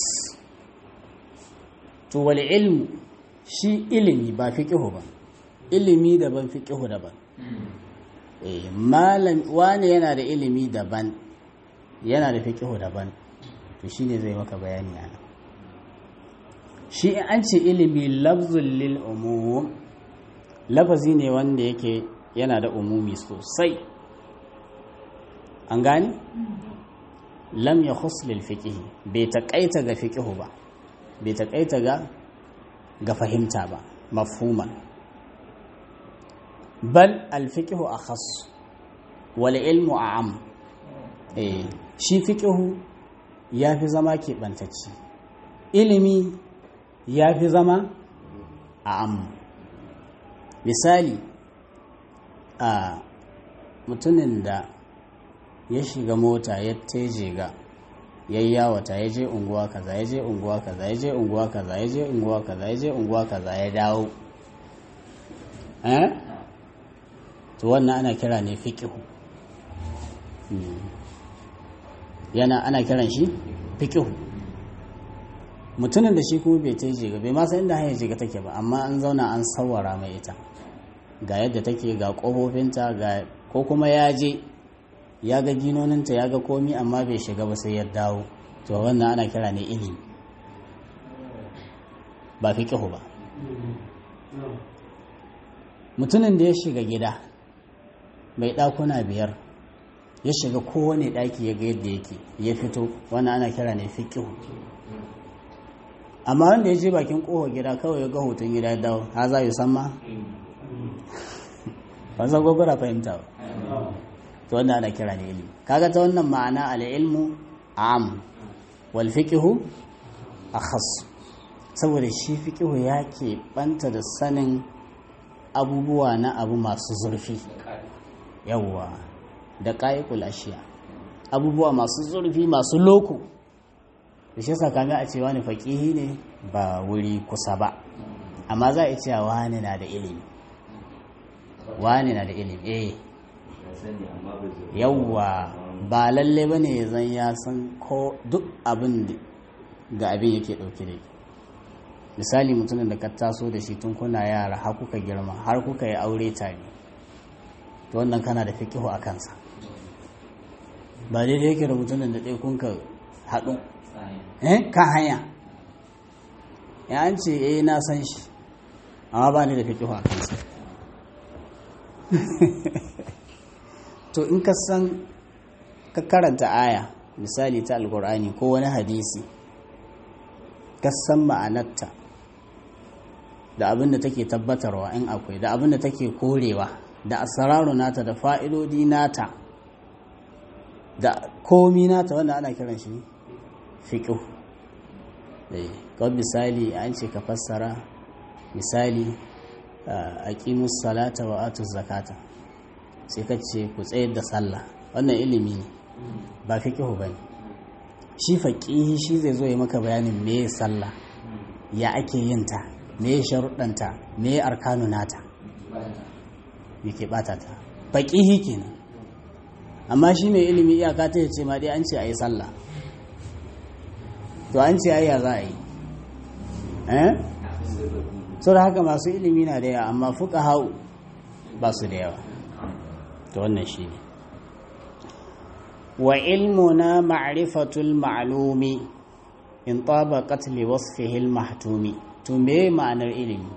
to wal ilmu shi ilimi ba fiqhu ba ilimi daban fiqhu daban eh malam wani yana da ilimi daban yana da fiqhu daban to shine zai maka bayani ana shi an ce ilimi lafzun lil umum lafazi ne wanda yake yana da umumi sosai an gani lam ya lil fiqihi bai taƙaita ga fiqihu ba bai taƙaita ga ga fahimta ba mafhuman bal al fiqihu akhas wal ilmu a'am eh shi fiqihu yafi zama keɓantacci ilimi yafi zama a'am misali a mutumin da ya shiga mota ya teje ga ya yawata ya je unguwa kaza ya je unguwa kaza ya je unguwa kaza ya je unguwa kaza ya je unguwa kaza ya dawo eh to wannan ana kira ne fiqihu yana ana kiran shi fiqihu mutumin da shi kuma bai teje ga bai ma san inda hanyar jiga take ba amma an zauna an sawara mai ita ga yadda take ga ƙofofinta ga ko kuma ya je ya ga ginoninta ya ga komi amma bai shiga ba sai ya dawo to wannan ana kira ne ilimi ba fi ƙihu ba mutumin da ya shiga gida mai ɗakuna biyar ya shiga kowane ɗaki ya ga yadda yake ya fito wannan ana kira ne fi ƙihu amma wanda ya je bakin ƙofa gida kawai ya ga hoton gida ya dawo ha za yi san ma ban san gwagwara fahimta ba to wannan ana kira ne ilimi kaga ta wannan ma'ana al-ilmu am wal fiqhu akhas saboda shi fiqhu ya ke banta da sanin abubuwa na abu masu zurfi yawwa da qa'iqul ashiya abubuwa masu zurfi masu loko da shi yasa kaga a ce wani faqihi ne ba wuri kusa ba amma za a ce wani na da ilimi wani na da ilimi eh yawwa ba lalle ba ne zan ya san ko duk abin ga abin yake ɗauke da misali mutumin da ka taso da shi tun kuna yara har kuka girma har kuka yi aure tare to wannan kana da fikihu a kansa ba daidai yake da mutumin da ɗaya kun ka haɗu eh kan hanya ya an ce eh na san shi amma ba ni da fikihu a kansa to in ka san ka karanta aya misali ta alkur'ani ko wani hadisi ka san ma'anarta da abin da take tabbatarwa in akwai da abin da take korewa da asararu nata da fa'idodi nata da komi nata wanda ana kiran shi fiƙo kawai misali an ce ka fassara misali a ƙimus salata wa atu zakata sai ka ce ku tsayar da sallah wannan ilimi ne ba fiƙihu ba ne shi faƙihi shi zai zo ya maka bayanin me sallah ya ake yin ta me sharuɗanta me arkanu nata me ke ɓata ta faƙihi kenan amma shi mai ilimi iyaka ta ce ma dai an ce a yi sallah to an ce ayya za a yi eh so da haka masu ilimi na da yawa amma fuka hau ba su da yawa to wannan shi ne wa ilmuna ma'rifatul ma'lumi in tabaqat li wasfihi al-mahtumi to me ma'anar ilimi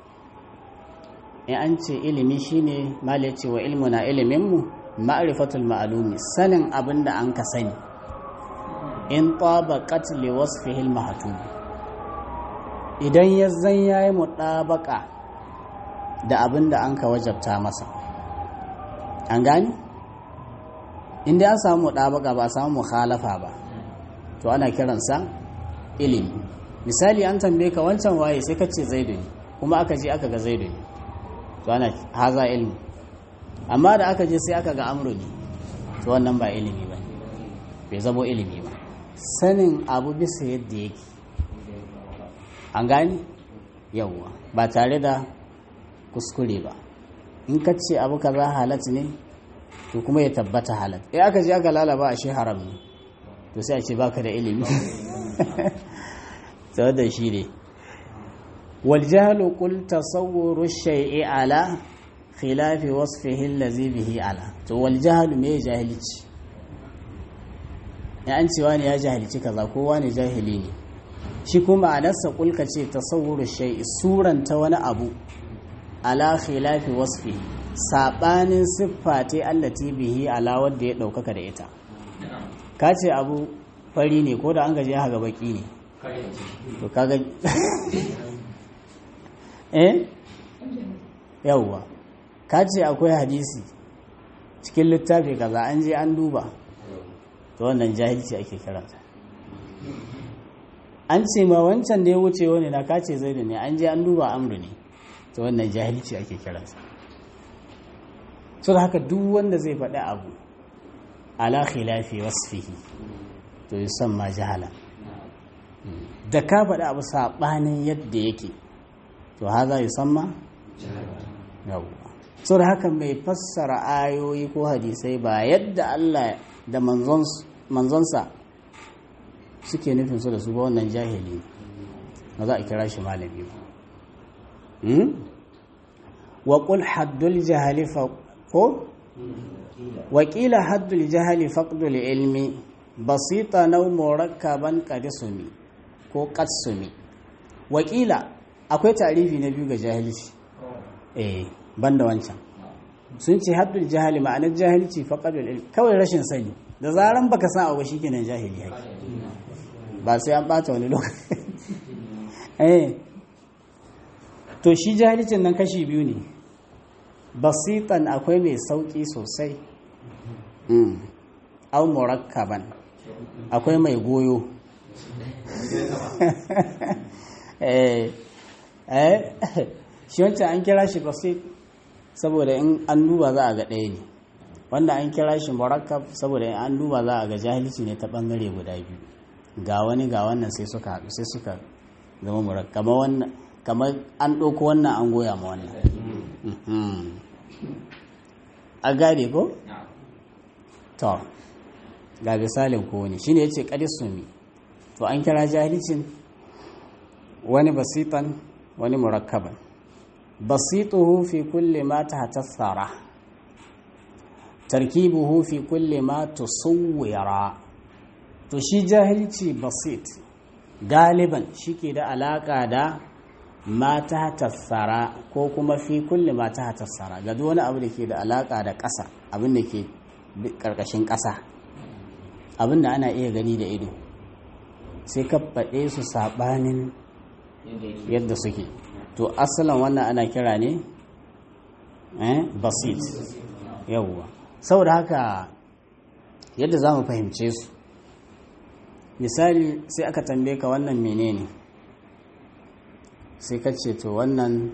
in an ce ilimi shine mala ce wa ilmuna ilimin mu ma'rifatul ma'lumi sanin abinda an ka sani in tabaqat li wasfihi al-mahtumi idan ya zan yayi mutabaka da abinda an ka wajabta masa an gani inda an samu mutabaka ba a samu mukhalafa ba to ana kiransa ilimi misali an tambaye ka wancan waye sai ka ce zaidu ne kuma aka je aka ga zaidu ne to ana haza ilmi amma da aka je sai aka ga amru ne to wannan ba ilimi ba bai zamo ilimi ba sanin abu bisa yadda yake an gani yawwa ba tare da kuskure ba in ka ce abu kaza halat ne to kuma ya tabbata halat eh aka je aka lalaba a shi haram ne to sai a ce baka da ilimi da shi ne والجهل قل تصور الشيء على خلاف وصفه الذي به على to wal jahl me jahilci ya an cewa ne ya jahilci kaza ko wani jahili ne shi kuma ma'anarsa kulka ce tasawwuru shay'i suranta wani abu ala khilafi wasfi sabanin siffa ta allati bihi ala wanda ya daukaka da ita ka ce abu fari ne ko da an gaje haga baki ne to kaga eh yawwa ka ce akwai hadisi cikin littafi kaza an je an duba to wannan jahilci ake kiransa an ce ma wancan da ya wuce wani na ka ce zai ne an je an duba amru ne to wannan jahilci ake kiransa so da haka duk wanda zai faɗi abu ala khilafi wasfihi to yusamma jahala da ka faɗi abu saɓanin yadda yake to haza yusamma yawwa so da haka mai fassara ayoyi ko hadisai ba yadda Allah da manzonsa suke nufin su da su ba wannan jahili ba za a kira shi malami ba wa qul haddul jahali fa ko wa qila haddul jahali faqdul ilmi basita naw murakkaban qadisumi ko qatsumi wa qila akwai tarifi na biyu ga jahilci eh banda wancan sun ce haddul jahali ma'anar jahilci faqadul ilmi kawai rashin sani da zaran baka san abu shikenan jahili hake ba sai an bata wani lokaci eh to shi jahilcin nan kashi biyu ne basitan akwai mai sauki sosai au murakkaban akwai mai goyo eh eh shi wancan an kira shi basit saboda in an duba za a ga ɗaya ne wanda an kira shi murakkab saboda in an duba za a ga jahilci ne ta ɓangare guda biyu ga wani ga wannan sai suka haɗu sai suka zama murak kamar wannan kamar an ɗauko wannan an goya ma wannan a gane ko? to ga misalin ko wani shine yace qadisumi to an kira jahilcin wani basitan wani murakkaban basituhu fi kulli ma tahtassara tarkibuhu fi kulli ma tusawwira to shi jahilci basit galiban shike da alaka da ma tahtassara ko kuma fi kulli ma tahtassara ga duk wani abu da ke da alaka da ƙasa abin da ke ƙarƙashin ƙasa abin da ana iya gani da ido sai ka faɗe su saɓanin yadda suke to asalin wannan ana kira ne eh basit yawwa saboda haka yadda za mu fahimce su misali sai aka tambaye ka wannan menene sai ka ce to wannan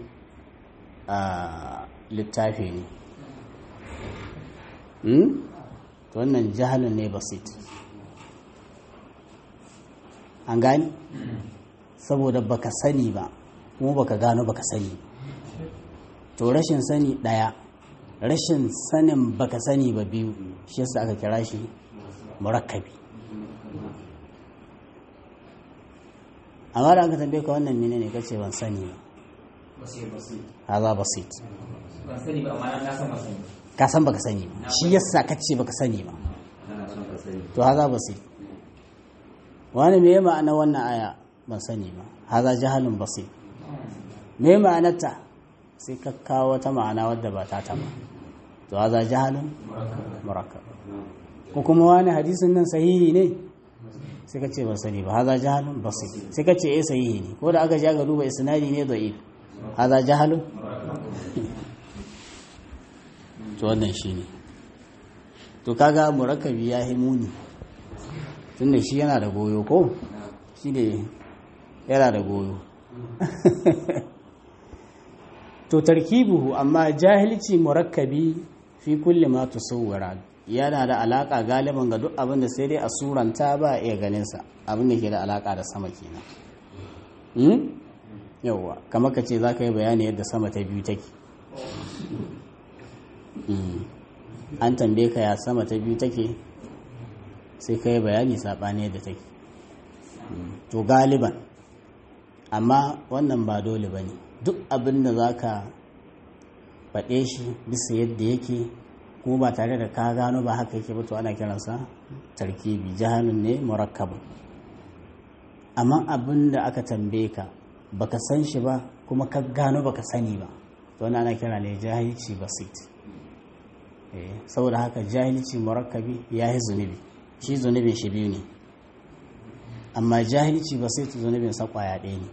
littafi ne to wannan jahalin ne basit an gani saboda baka sani ba kuma baka gano baka sani to rashin sani daya rashin sanin baka sani ba biyu shi yasa aka kira shi murakkabi amma da aka tambaye ka wannan menene kace ban sani ba haza basit ban sani ba amma na san ba sani ka san baka sani ba shi yasa kace baka sani ba ana son ka sani to haza basit wani me ma'ana wannan aya ban sani ba haza jahalun basit me ma'anarta sai ka kawo wata ma'ana wadda ba ta ta ba to haza jahalun murakkab ko kuma wani hadisin nan sahihi ne sai ka ce ban sani ba haza jahalun basit sai ka ce eh sahihi ne ko da aka ja ga duba isnadi ne da'if haza jahalun to wannan shine to kaga murakkabi ya yi muni tunda shi yana da goyo ko shi ne yana da goyo to tarkibuhu amma jahilci murakkabi fi kulli ma tusawwara yana da alaka galiban ga duk abin da sai dai a suranta ba a iya ganin sa abin da ke da alaka da sama kenan hmm? yawwa kamar ka ce za ka yi bayani yadda sama ta biyu take Hmm. an tambaye ka ya sama ta biyu take sai ka yi bayani saɓani yadda take to galiban amma wannan ba dole ba ne duk abin da za ka faɗe shi bisa yadda yake kuma ba tare da ka gano ba haka yake ba to ana kiransa tarkibi jahanun ne murakkabin amma abin da aka tambaye ka baka san shi ba kuma ka gano baka sani ba to wannan ana kira ne jahilci basit Eh, saboda haka jahilci murakkabi ya yi zunubi shi zunubin shi biyu ne amma jahilci ba sai zunubin sa kwaya ɗaya ne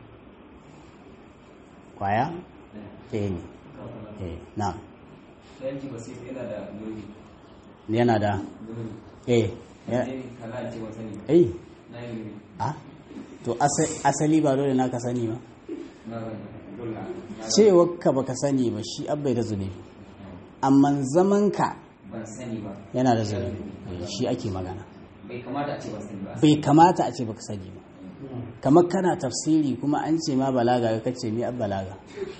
kwaya ɗaya ne eh na yanki ba sai yana da lori yana da lori eh ya- ne kaza ce ba sani ba eh na yi lori a to asa- asali ba dole na ka sani ba na zan dole na cewar ka baka sani ba shi abbai da zunubi amma zaman ka ban sani ba yana da zunubi Eh, shi ake magana bai kamata a ce ban sani ba bai kamata a ce baka sani ba kamar kana tafsiri kuma an ce ma balaga ka kace mi ab balaga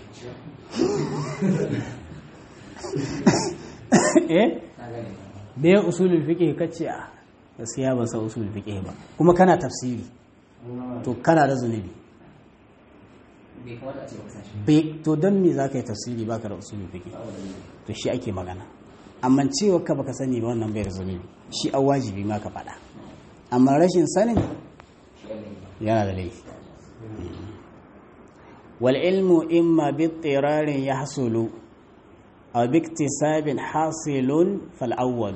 eh na gane da ya usulul fiqh kace a gaskiya ban san usulul fiqh ba kuma kana tafsiri to kana da zunubi bai kamata a ce ba san shi bai to don me zaka yi tafsiri baka da usulul fiqh to shi ake magana amma cewa ka baka sani ba wannan bai da zunubi shi a wajibi ma ka faɗa amma rashin sanin shi ne yana da laifi wal ilmu imma bi tirarin yahsulu aw bi iktisabin hasilun fal awwal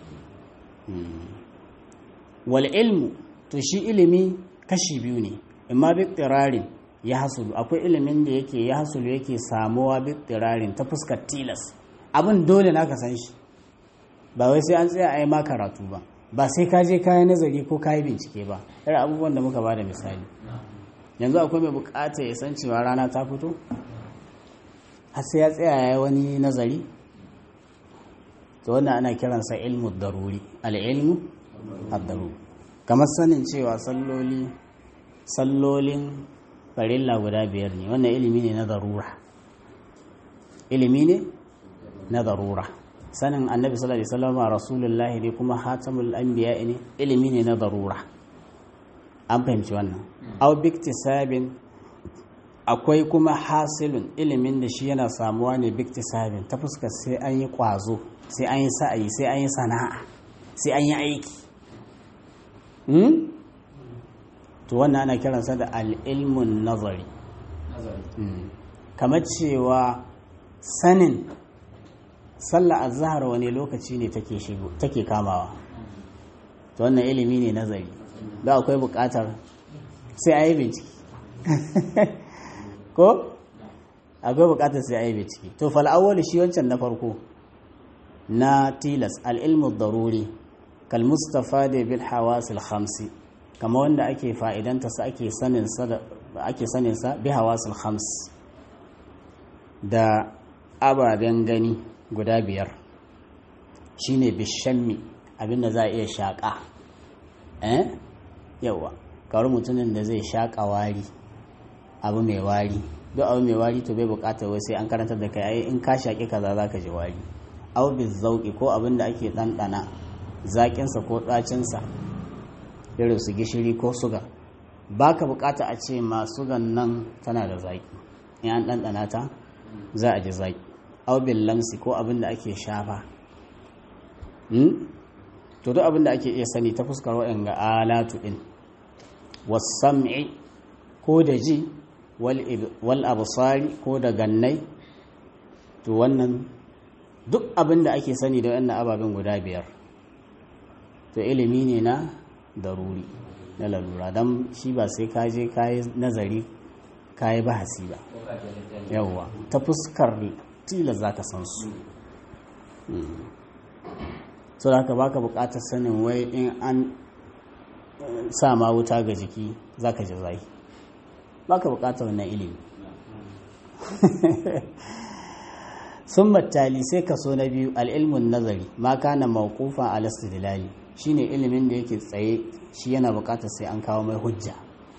wal ilmu to shi ilimi kashi biyu ne imma bi tirarin yahsulu akwai ilimin da yake yahsulu yake samuwa bi tirarin ta fuskar tilas abin dole naka san shi ba wai sai an tsaya a yi ma karatu ba ba sai ka je kayan nazari ko kayi bincike ba irin abubuwan da muka ba da misali yanzu akwai mai bukata ya san cewa rana ta fito har sai ya tsaya ya yi wani nazari to wannan ana kiransa ilmu daruri al'ilmu ad-daruri kamar sanin cewa salloli sallolin farilla guda biyar ne wannan ilimi ne na darura ilimi ne na darura sanin annabi sallallahu alaihi wasallam rasulullahi ne kuma hatamul anbiya ne ilimi ne na darura an fahimci wannan au biktisabin akwai kuma hasilun ilimin da shi yana samuwa ne biktisabin ta fuskar sai an yi kwazo sai an yi sa'ayi sai an yi sana'a sai an yi aiki to wannan ana kiransa da al'ilmun nazari kamar cewa sanin sallah azhar wani lokaci ne take shigo take kamawa to wannan ilimi ne nazari da akwai bukatar sai a yi bincike ko akwai bukatar sai a yi bincike to fal'awwal shi wancan na farko na tilas al'ilmu daruri kal mustafa da bil hawasil khamsi kama wanda ake fa'idanta sa ake saninsa da ake saninsa bi hawasil khams da ababen gani guda biyar shine bishammi abinda za a iya shaƙa eh yawa kawar mutumin da zai shaƙa wari abu mai wari duk abu mai wari to bai buƙatar wai sai an karanta da kai ai in ka shaƙi kaza za ka ji wari abu bi zauƙi ko abin da ake ɗanɗana zaƙinsa ko ɗacinsa irin su gishiri ko suga ba ka buƙata a ce ma sugan nan tana da zaƙi in an ɗanɗana ta za a ji zaƙi abu bin lamsi ko abin da ake shafa to duk abin da ake iya sani ta fuskar waɗanda alatu ɗin wasam'i ko da ji wal abusari ko da gannai to wannan duk abin da ake sani da wannan ababen guda biyar to ilimi ne na daruri na lalura don shi ba sai ka je kayi nazari kayi bahasi ba yawwa ta fuskar tilas za ka san su so da haka baka bukatar sanin wai in an sa ma wuta ga jiki za ka ji zai baka bukatar wannan ilimi sun mattali sai kaso na biyu al'ilmun nazari ma kana mawqufa ala istidlali shine ilimin da yake tsaye shi yana bukatar sai an kawo mai hujja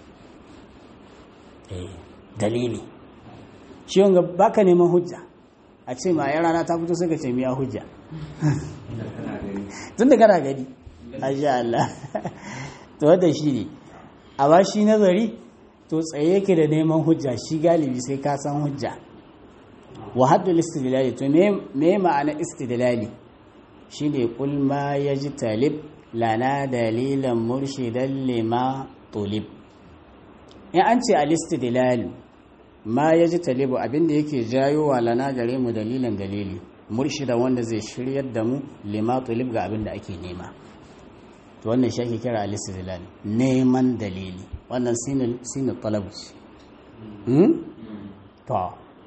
dalili shi wanga baka neman hujja a ce ma yan rana ta fito sai ka ce miya hujja tun da kana gani asha Allah to wadda shi ne a ba shi nazari to tsaye yake da neman hujja shi galibi sai ka san hujja wa haddul istidlali to me ma'ana istidlali shine kul ma yajtalib lana dalilan murshidan lima tulib in an ce al istidlal ma yajtalibu abinda yake jayo wa lana gare mu dalilan dalili murshida wanda zai shiryar da mu lima tulib ga abinda ake nema to wannan shi ake kira al istidlal neman dalili wannan sinil sinil talab hmm to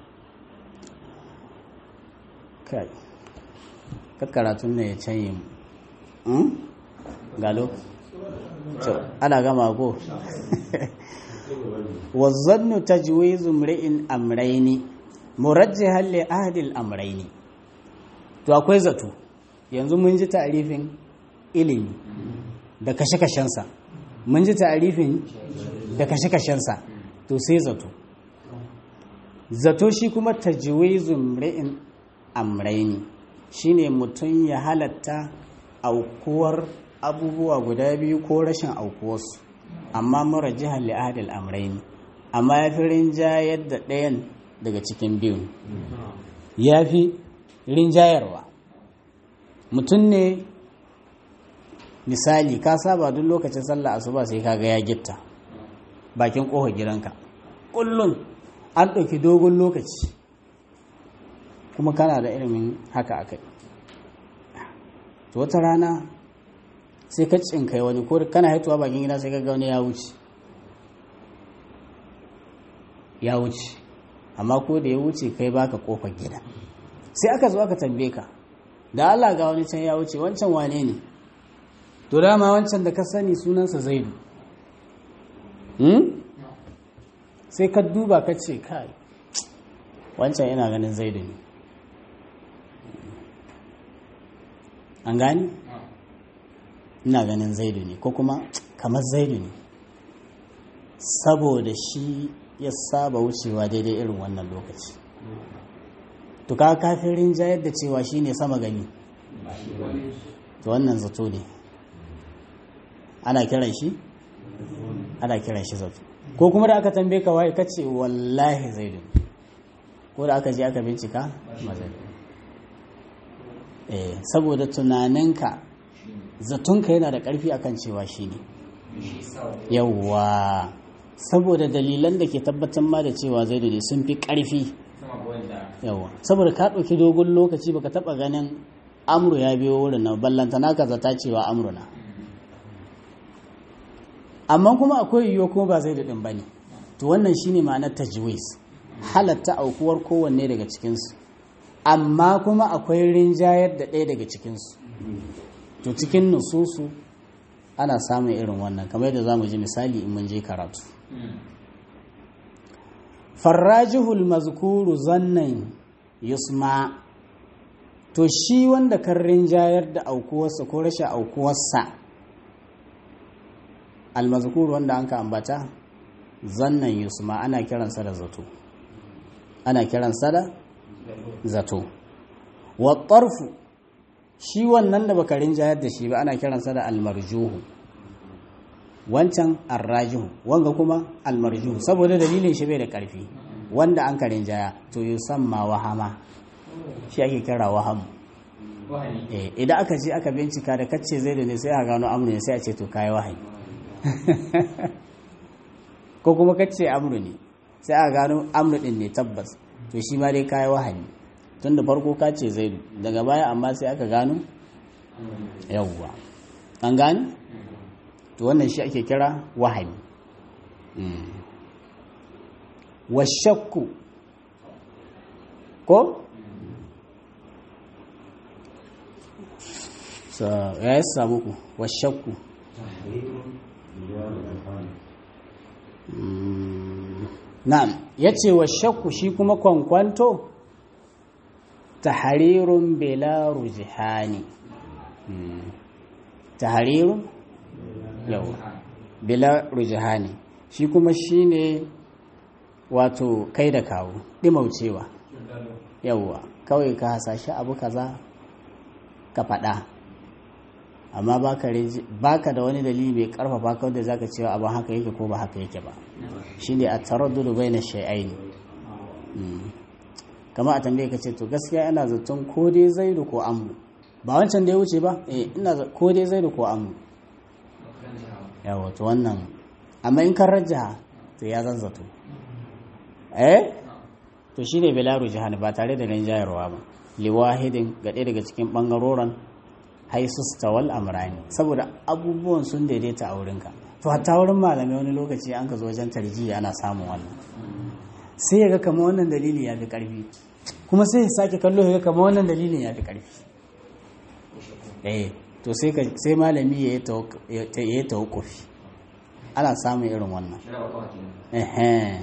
kai kakkaratun ne ya canye mu galo ana gama ko wazzannu tajwizu mri'in amraini murajjihan li ahdil amraini to akwai zato yanzu mun ji ta'rifin ilimi da kashe-kashensa mun ji ta'rifin da kashe-kashensa to sai zato zato shi kuma tajwizu mri'in amraini shine mutum ya halatta aukuwar abubuwa guda biyu ko rashin aukuwarsu amma mara jihar li'adil amraini amma ya fi rinjayar da ɗayan daga cikin biyun ya fi rinjayarwa mutum ne misali ka saba duk lokacin sallah asuba sai kaga ya gitta bakin ƙofar gidanka kullum an ɗauki dogon lokaci kuma kana da ilimin haka a kai to wata rana sai ka cinkai wani ko kana haituwa bakin gida sai ka ga wani ya wuce ya wuce amma ko da ya wuce kai baka kofar gida sai aka zo aka tambaye ka da Allah ga wani can ya wuce wancan wane ne to dama wancan da ka sani sunansa zaidu hmm? sai ka duba ka ce kai wancan ina ganin zaidu ne an gani ina ganin zaidu ne ko kuma kamar zaidu ne saboda shi ya saba wucewa daidai irin wannan lokaci to ka kafin rinjayar da cewa shi ne sama gani to wannan zato ne ana kiran shi ana kiran shi zato ko kuma da aka tambaye ka waye kace wallahi zaidu ko da aka je aka bincika ba zaidu eh saboda tunaninka zatonka yana da ƙarfi akan cewa shi ne shi sa wa yawwa saboda dalilan da ke tabbatar ma da cewa zaidu ne sun fi ƙarfi sama ga wanda yawa saboda ka ɗauki dogon lokaci baka taɓa ganin amru ya biyo wurin nan ballanta naka zata cewa amru na amma kuma akwai yiwuwa kuma ba zai daɗin ba ne to wannan shine ma'anar tajwis halatta aukuwar kowanne daga cikinsu amma kuma akwai rinjayar da ɗaya daga cikinsu to cikin nususu ana samun irin wannan kamar yadda za mu ji misali in mun je karatu farrajihul mazkuru zannan yusma to shi wanda kan rinjayar da aukuwarsa ko rashin aukuwarsa almazkuru wanda an ka ambata zannan yusma ana kiransa da zato ana kiransa da zato wa tarfu shi wannan da baka rinjayar da shi ba ana kiransa da almarjuhu wancan arrajihu wanga kuma almarjuhu saboda dalilin shi bai da karfi wanda an karin jaya to yusamma wahama shi ake kira wahamu wahani eh idan aka je aka bincika da kacce zai da ne sai a gano amru ne sai a ce to kai wahayi ko kuma kacce amru ne sai a gano amru din ne tabbas to shi ma dai kai wahayi tun da farko ka ce zaidu daga baya amma sai aka gano yawwa an gane to wannan shi ake kira wahayi washakku ko so ya yi samu ku washakku Mm, na'am ya ce washakku shi kuma kwankwanto tahrirun bela rujihani Mm, tahrirun yawa bila rujihani shi kuma shine wato kai da kawo dimaucewa yawwa kawai ka hasashe abu kaza ka faɗa amma baka reji- baka da wani dalili mai karfafa ka wanda zaka cewa abin haka yake ko ba haka yake ba shine a taraddudu baina shay'aini Mm. kama a tambaye ka ce to gaskiya ina zaton ko dai zaidu ko amru ba wancan da ya wuce ba eh ina za- ko dai zaidu ko amru yawa to wannan amma in kan rajaha to ya zazzato eh to shine bilaru jihani ba tare da rinjayarwa ba liwahidin ga ɗaya daga cikin ɓangaroren haisus tawal amrani saboda abubuwan sun daidaita a wurinka to hatta wurin malamai wani lokaci an ka zo wajen tarjiya ana samun wannan sai ya ga kama wannan dalili ya fi ƙarfi kuma sai ya sake kallo ya ga kama wannan dalilin ya fi ƙarfi eh to sai ka sai malami ya yi tawak- ya yi tawakkufi ana samun irin wannan shara wa kawai kenan Ehe.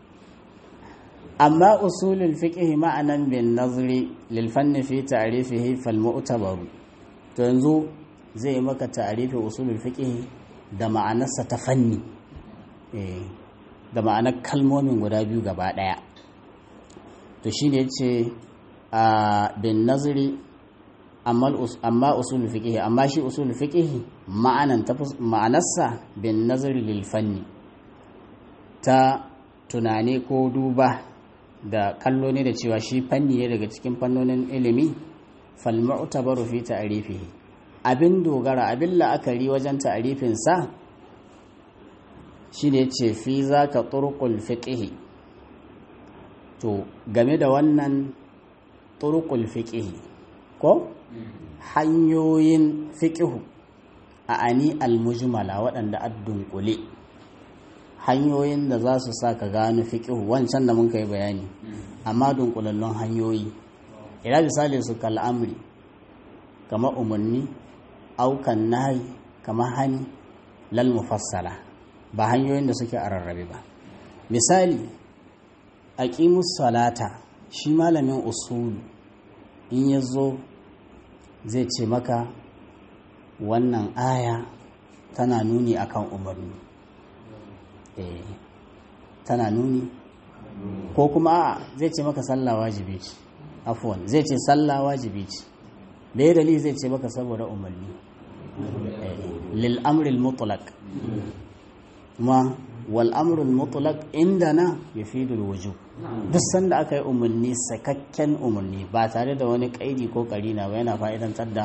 amma usulul fiqh ma'anan bin nazri lil fanni fi ta'rifihi fal mu'tabaru to yanzu zai yi maka ta'rifi usulul fiqh da ma'anarsa ta fanni eh da ma'anar kalmomin guda biyu gaba daya to shine yace a bin nazri amma al-us- amma usulul fiqh amma shi usulul fiqh ma'anan ta fus- ma'anarsa bin nazri lil fanni ta tunani ko duba da kallo ne da cewa shi fanni ne daga cikin fannonin ilimi falmu'tabaru fi ta'rifihi abin dogara abin la'akari wajen ta'rifin sa shine yace fi zaka turqul fiqh to game da wannan turqul fiqh ko hanyoyin fiqh a ani al-mujmala waɗanda addunkule hanyoyin da za su sa ka gano fiƙihu wancan da mun kai bayani amma dunkulallun hanyoyi ina misali su kal'amri kama umarni aukan nahi kama hani lal mufassala ba hanyoyin da suke a rarrabe ba misali aqimus salata shi malamin usulu in ya zo zai ce maka wannan aya tana nuni akan umarni eh, tana nuni ko kuma a zai ce maka sallah wajibi ce afwan zai ce sallah wajibi ce da ya dalili zai ce maka saboda umarni eh, lil amril mutlaq kuma wal amrul mutlaq indana yufidul wujub duk sanda aka yi umarni sakakken umarni ba tare da wani kaidi ko karina ba yana fa'idantar da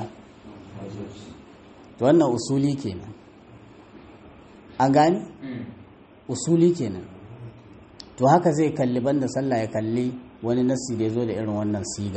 to wannan usuli kenan an gani usuli kenan to haka zai kalli banda sallah ya kalli wani nasi da ya zo da irin wannan siga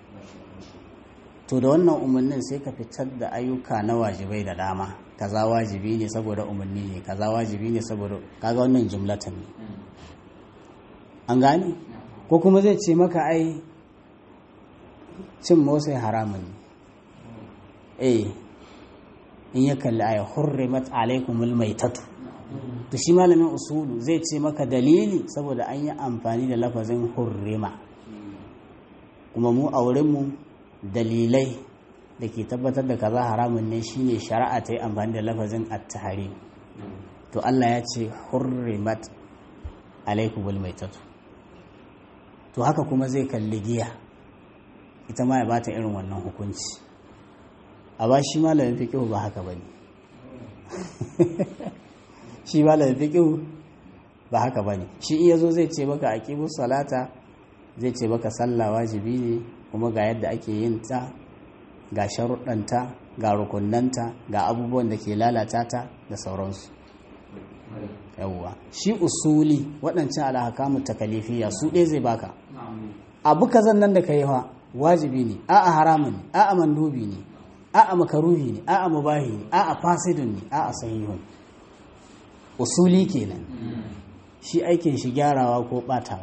to da wannan umarnin sai ka fitar da ayyuka na wajibai da dama kaza wajibi ne saboda umarni ne kaza wajibi ne saboda kaga wannan jumlatan ne an gane ko kuma zai ce maka ai cin motsa haramun ne eh in ya kalli aya hurrimat alaikumul maitatu to shi malamin usulu zai ce maka dalili saboda an yi amfani da lafazin hurrima kuma mu a wurinmu dalilai da ke tabbatar da kaza haramun ne shine shari'a ta yi amfani da lafazin at-tahrim to Allah ya ce hurrimat alaikumul maitatu to haka kuma zai kalli giya ita ma ya bata irin wannan hukunci a ba shi malamin fiqh ba haka bane shi malamin fiqh ba haka bane shi in yazo zai ce maka aqimus salata zai ce maka sallah wajibi ne kuma ga yadda ake yin ta ga sharuɗanta ga rukunnanta ga abubuwan da ke lalata ta da sauransu yawwa shi usuli waɗancan alhakamu takalifiya su ɗaya zai baka abu kazan nan da ka yi wa wajibi ne a'a haramun ne a'a mandubi ne a'a makaruhi ne a'a mubahi ne a'a fasidun ne a'a sahihun usuli kenan shi aikin shi gyarawa ko batawa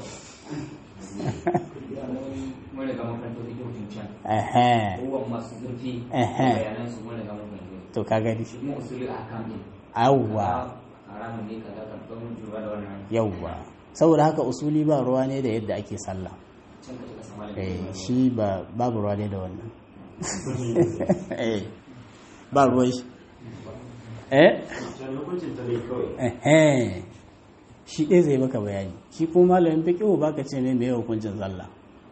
mun riga mun fahimta duk hutun can ehe abubuwan masu zurfi Ehe. bayanan su mun riga mun fahimta to ka gani shi kuma usuli a kan din awwa haramun ne kaza ka don jura da wannan yawwa saboda haka usuli ba ruwa ne da yadda ake sallah can ka tuka sama da eh shi ba babu ruwa ne da wannan eh ba ruwan shi eh can hukuncin ta ne kawai Ehe. shi ɗaya zai maka bayani shi ko malamin fiƙihu baka ce mai mai hukuncin sallah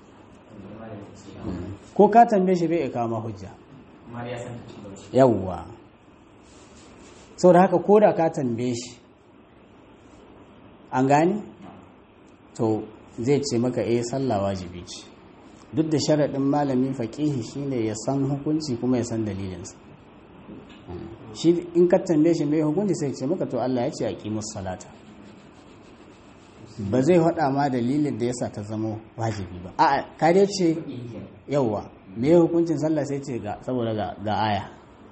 ko ka tambaye shi bai iya kawo ma hujja amma dai ya san ta cikin bauchi yawwa sau da haka ko da ka tambaye shi an gani to zai ce maka eh sallah wajibi ce duk da sharaɗin malami faƙihi shine ya san hukunci kuma ya san dalilinsa shi in ka tambaye shi mai hukunci sai ce maka to Allah ya ce a ƙimus salata ba zai faɗa ma dalilin da yasa ta zama wajibi ba a'a ka dai ce yauwa me hukuncin sallah sai ce ga saboda ga, ga aya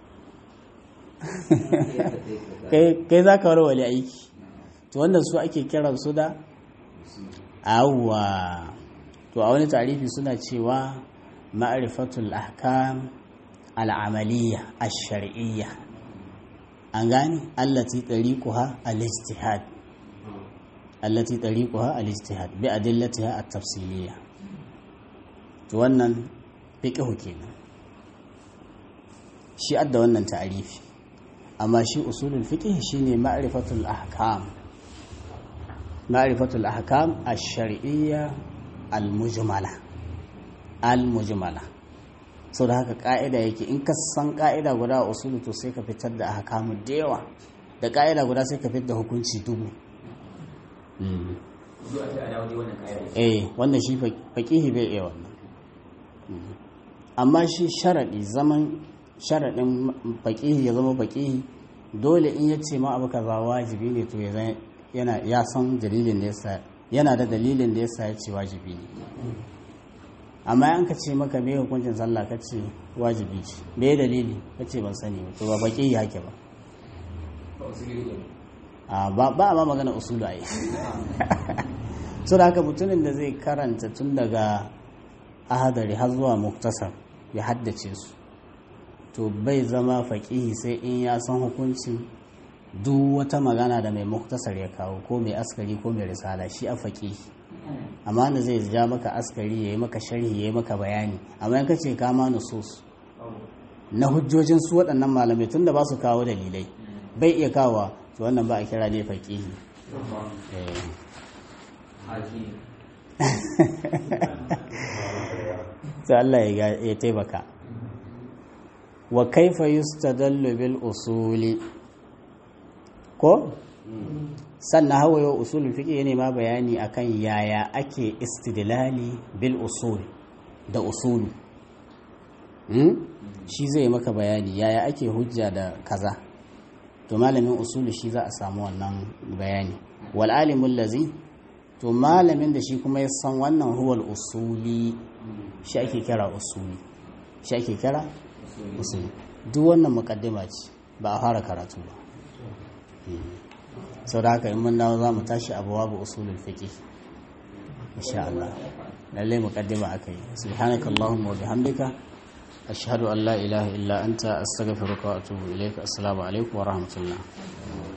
kai kai za ka warware aiki to wannan su ake kiran su da awwa to a wani tarifi suna cewa ma'rifatul ahkam al'amaliyya ash-shar'iyya an gane allati tariquha al-ijtihad allati tariquha al-ijtihad bi adillatiha at-tafsiliyya to wannan fiqhu kenan shi adda wannan ta'arifi amma shi usulul fiqh shine ma'rifatul ahkam ma'rifatul ahkam ash-shar'iyya al-mujmala al-mujmala so da haka ka'ida yake in ka san ka'ida guda a usulu to sai ka fitar da ahkamu da yawa da ka'ida guda sai ka fitar da hukunci dubu Mm. zuwa ta dawo dai wannan kayan eh wannan shi faƙihi bai iya wannan Mm. amma shi sharaɗi zaman sharaɗin faƙihi ya zama faƙihi dole in ya ce ma abu kaza wajibi ne to ya zan- yana ya san dalilin da yasa yana da dalilin da yasa ya ce wajibi ne amma an ka ce maka me hukuncin sallah ka ce wajibi ce me dalili ka ce ban sani ba to ba faƙihi hake ba ba usuli ne a ba ba a ma magana usulu a yi so da haka mutumin da zai karanta tun daga ahadari har zuwa muktasar ya haddace su to bai zama faƙihi sai in ya san hukuncin duk wata magana da mai muktasar ya kawo ko mai askari ko mai risala shi a faƙihi amma da zai ja maka askari ya yi maka sharhi ya yi maka bayani amma in ka ce kama nusus na hujjojin su waɗannan malamai tun da ba su kawo dalilai bai iya kawo to wannan ba a kira ne faƙihi Eh. haji sai Allah ya ga- ya taimaka wa kaifa yustadallu bil usuli ko sannan hawaye usulul fiqh ne ma bayani akan yaya ake istidlali bil usul da usulu hmm? shi zai maka bayani yaya ake hujja da kaza to malamin usulu shi za a samu wannan bayani wal alimul lazi to malamin da shi kuma ya san wannan huwal usuli shi ake kira usuli shi ake kira usuli duk wannan mukaddima ce ba a fara karatu ba sau da haka in mun dawo za mu tashi abuwa ba usulul fiqh insha Allah lalle mukaddima akai subhanakallahumma wa bihamdika ashhadu an la ilaha illa anta astaghfiruka wa atubu ilaika assalamu alaikum wa rahmatullah